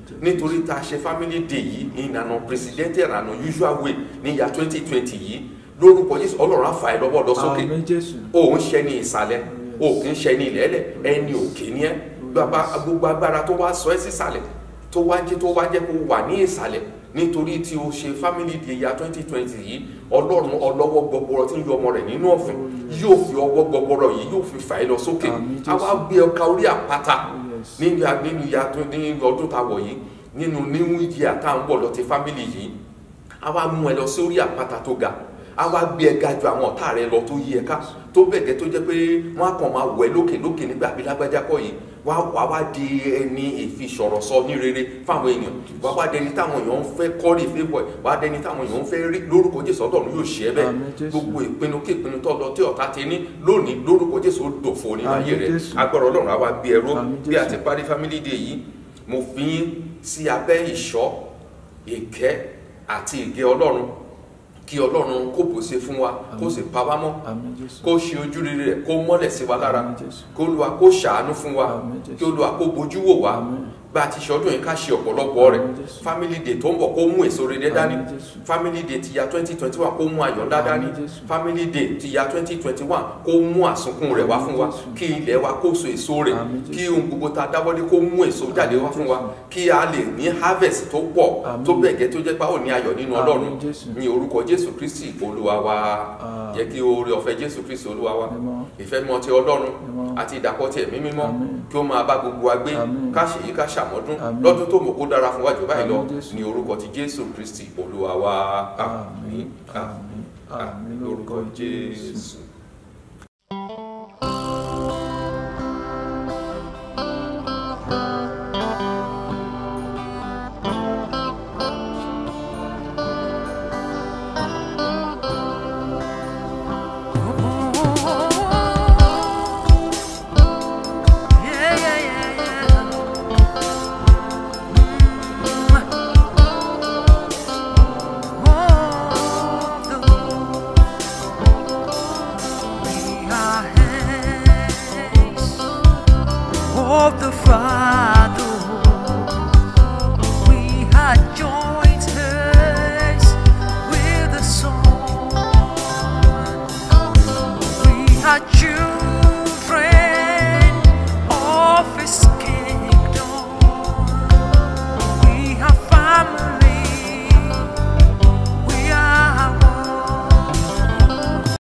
nítorí tá a ṣe family day yìí ìlànà presidential and usual way ní ya twenty twenty yìí lórúkọ jésù ọlọ́run á fà ẹ́ lọ́wọ́ lọ sókè Àmín Jésù. o ń ṣe ní ìsàlẹ̀ o kì í ṣe ní ilẹ̀ẹ́lẹ̀ ẹni òkè ni ẹ́ bàbá gbogbo agbára tó wá sọ ẹ́ sísàlẹ̀ tó wá jẹ́ tó wá jẹ́ kó wà ní ìsàlẹ̀ nítorí tí o ṣe family day ya twenty twenty yìí ọlọ́run ọlọ́wọ́ gbọgbọrọ tí ń yọ ọmọ rẹ̀ nínú ọ̀fìn yóò fi ọwọ́ gbọgbọrọ yìí yóò fi fà ẹ́ lọ sókè àwa gbé ọkà orí àpáta nínú ya nínú ya tó ní ọdún tá a wọ̀ yìí nínú new year tá à ń bọ̀ lọ ti family yìí àwa mú ẹ lọ sí orí àpáta tó ga àwa gbé ẹ ga ju àwọn ọ̀tá rẹ lọ tó yí ẹ ká tó bẹ̀gẹ́ tó jẹ́ pé wọ́n á kàn máa wọ̀ ẹ́ lókè lókè nígbà bí lágbájá kọ́ yìí wá wá wá di ẹni ìfisọ̀rọ̀ sọ ní rere fáwọn èèyàn wá wá dẹni táwọn èèyàn ń fẹ́ kọ́rí fébọ̀ ẹ̀ wá dẹni táwọn èèyàn ń fẹ́ rí lórúkọ jésù ọlọ́run yóò ṣe é bẹ́ẹ̀ Àmín Jésù. gbogbo ìpinnu kí ìpinnu tó lọ tí ọ̀tá ti ní lónìí lórúkọ jésù ó dòfo nínú ayé Àmín rẹ Jésù. agbára ọlọ́run á wá gbé ẹrú Àmín bí a Jésù. ti parí family day yìí mo fi yín sí abẹ́ ìṣọ́ ìkẹ́ àti ìgẹ́ ọlọ́run kí ọlọ́run kó pèsè fún wa kó sì pa wá mọ́ Àmín Jésù. kó ṣe ojú rere rẹ̀ kó mọ́lẹ̀ sí wa lára kó Olúwa kó ṣàánú fún wa kí Olúwa kó bójú wò wá bá a ti ṣọdún yìí ká ṣe ọ̀pọ̀lọpọ̀ rẹ̀ family day tó ń bọ̀ kó mú èso rere dání family day ti ya twenty twenty one kó mú ayọ̀ ńlá dání family day ti ya twenty twenty one kó mú àsunkún rẹ̀ wá fún wa kí ilẹ̀ wa kó so èso rẹ̀ kí ohun gbogbo ta dáwọ́lé kó mú èso jáde wá fún wa kí a lè ní harvest tó pọ̀ tó bẹ̀ gẹ́ tó jẹ́ pé a ó ní ayọ̀ nínú ọlọ́run ní orúkọ jésù kristi olúwa wa jẹ́ kí oore ọ̀fẹ́ jésù kristi olúwa wa ìfẹ́ mọ́ ti ọlọ́run àti ìdàpọ̀ ti ẹ̀mí mímọ́ kí ó máa bá gbogbo wa gbé ká ṣe yí ká ṣàmọ́dún lọ́dún tó mọ̀ kó dára fún wa jù báyìí lọ ní orúkọ ti jésù kristi olúwa wa àmín àmín àmín lórúkọ jésù. Yeah, yeah, yeah, yeah. Of the Father, we had joined hands with the Son. We had chosen.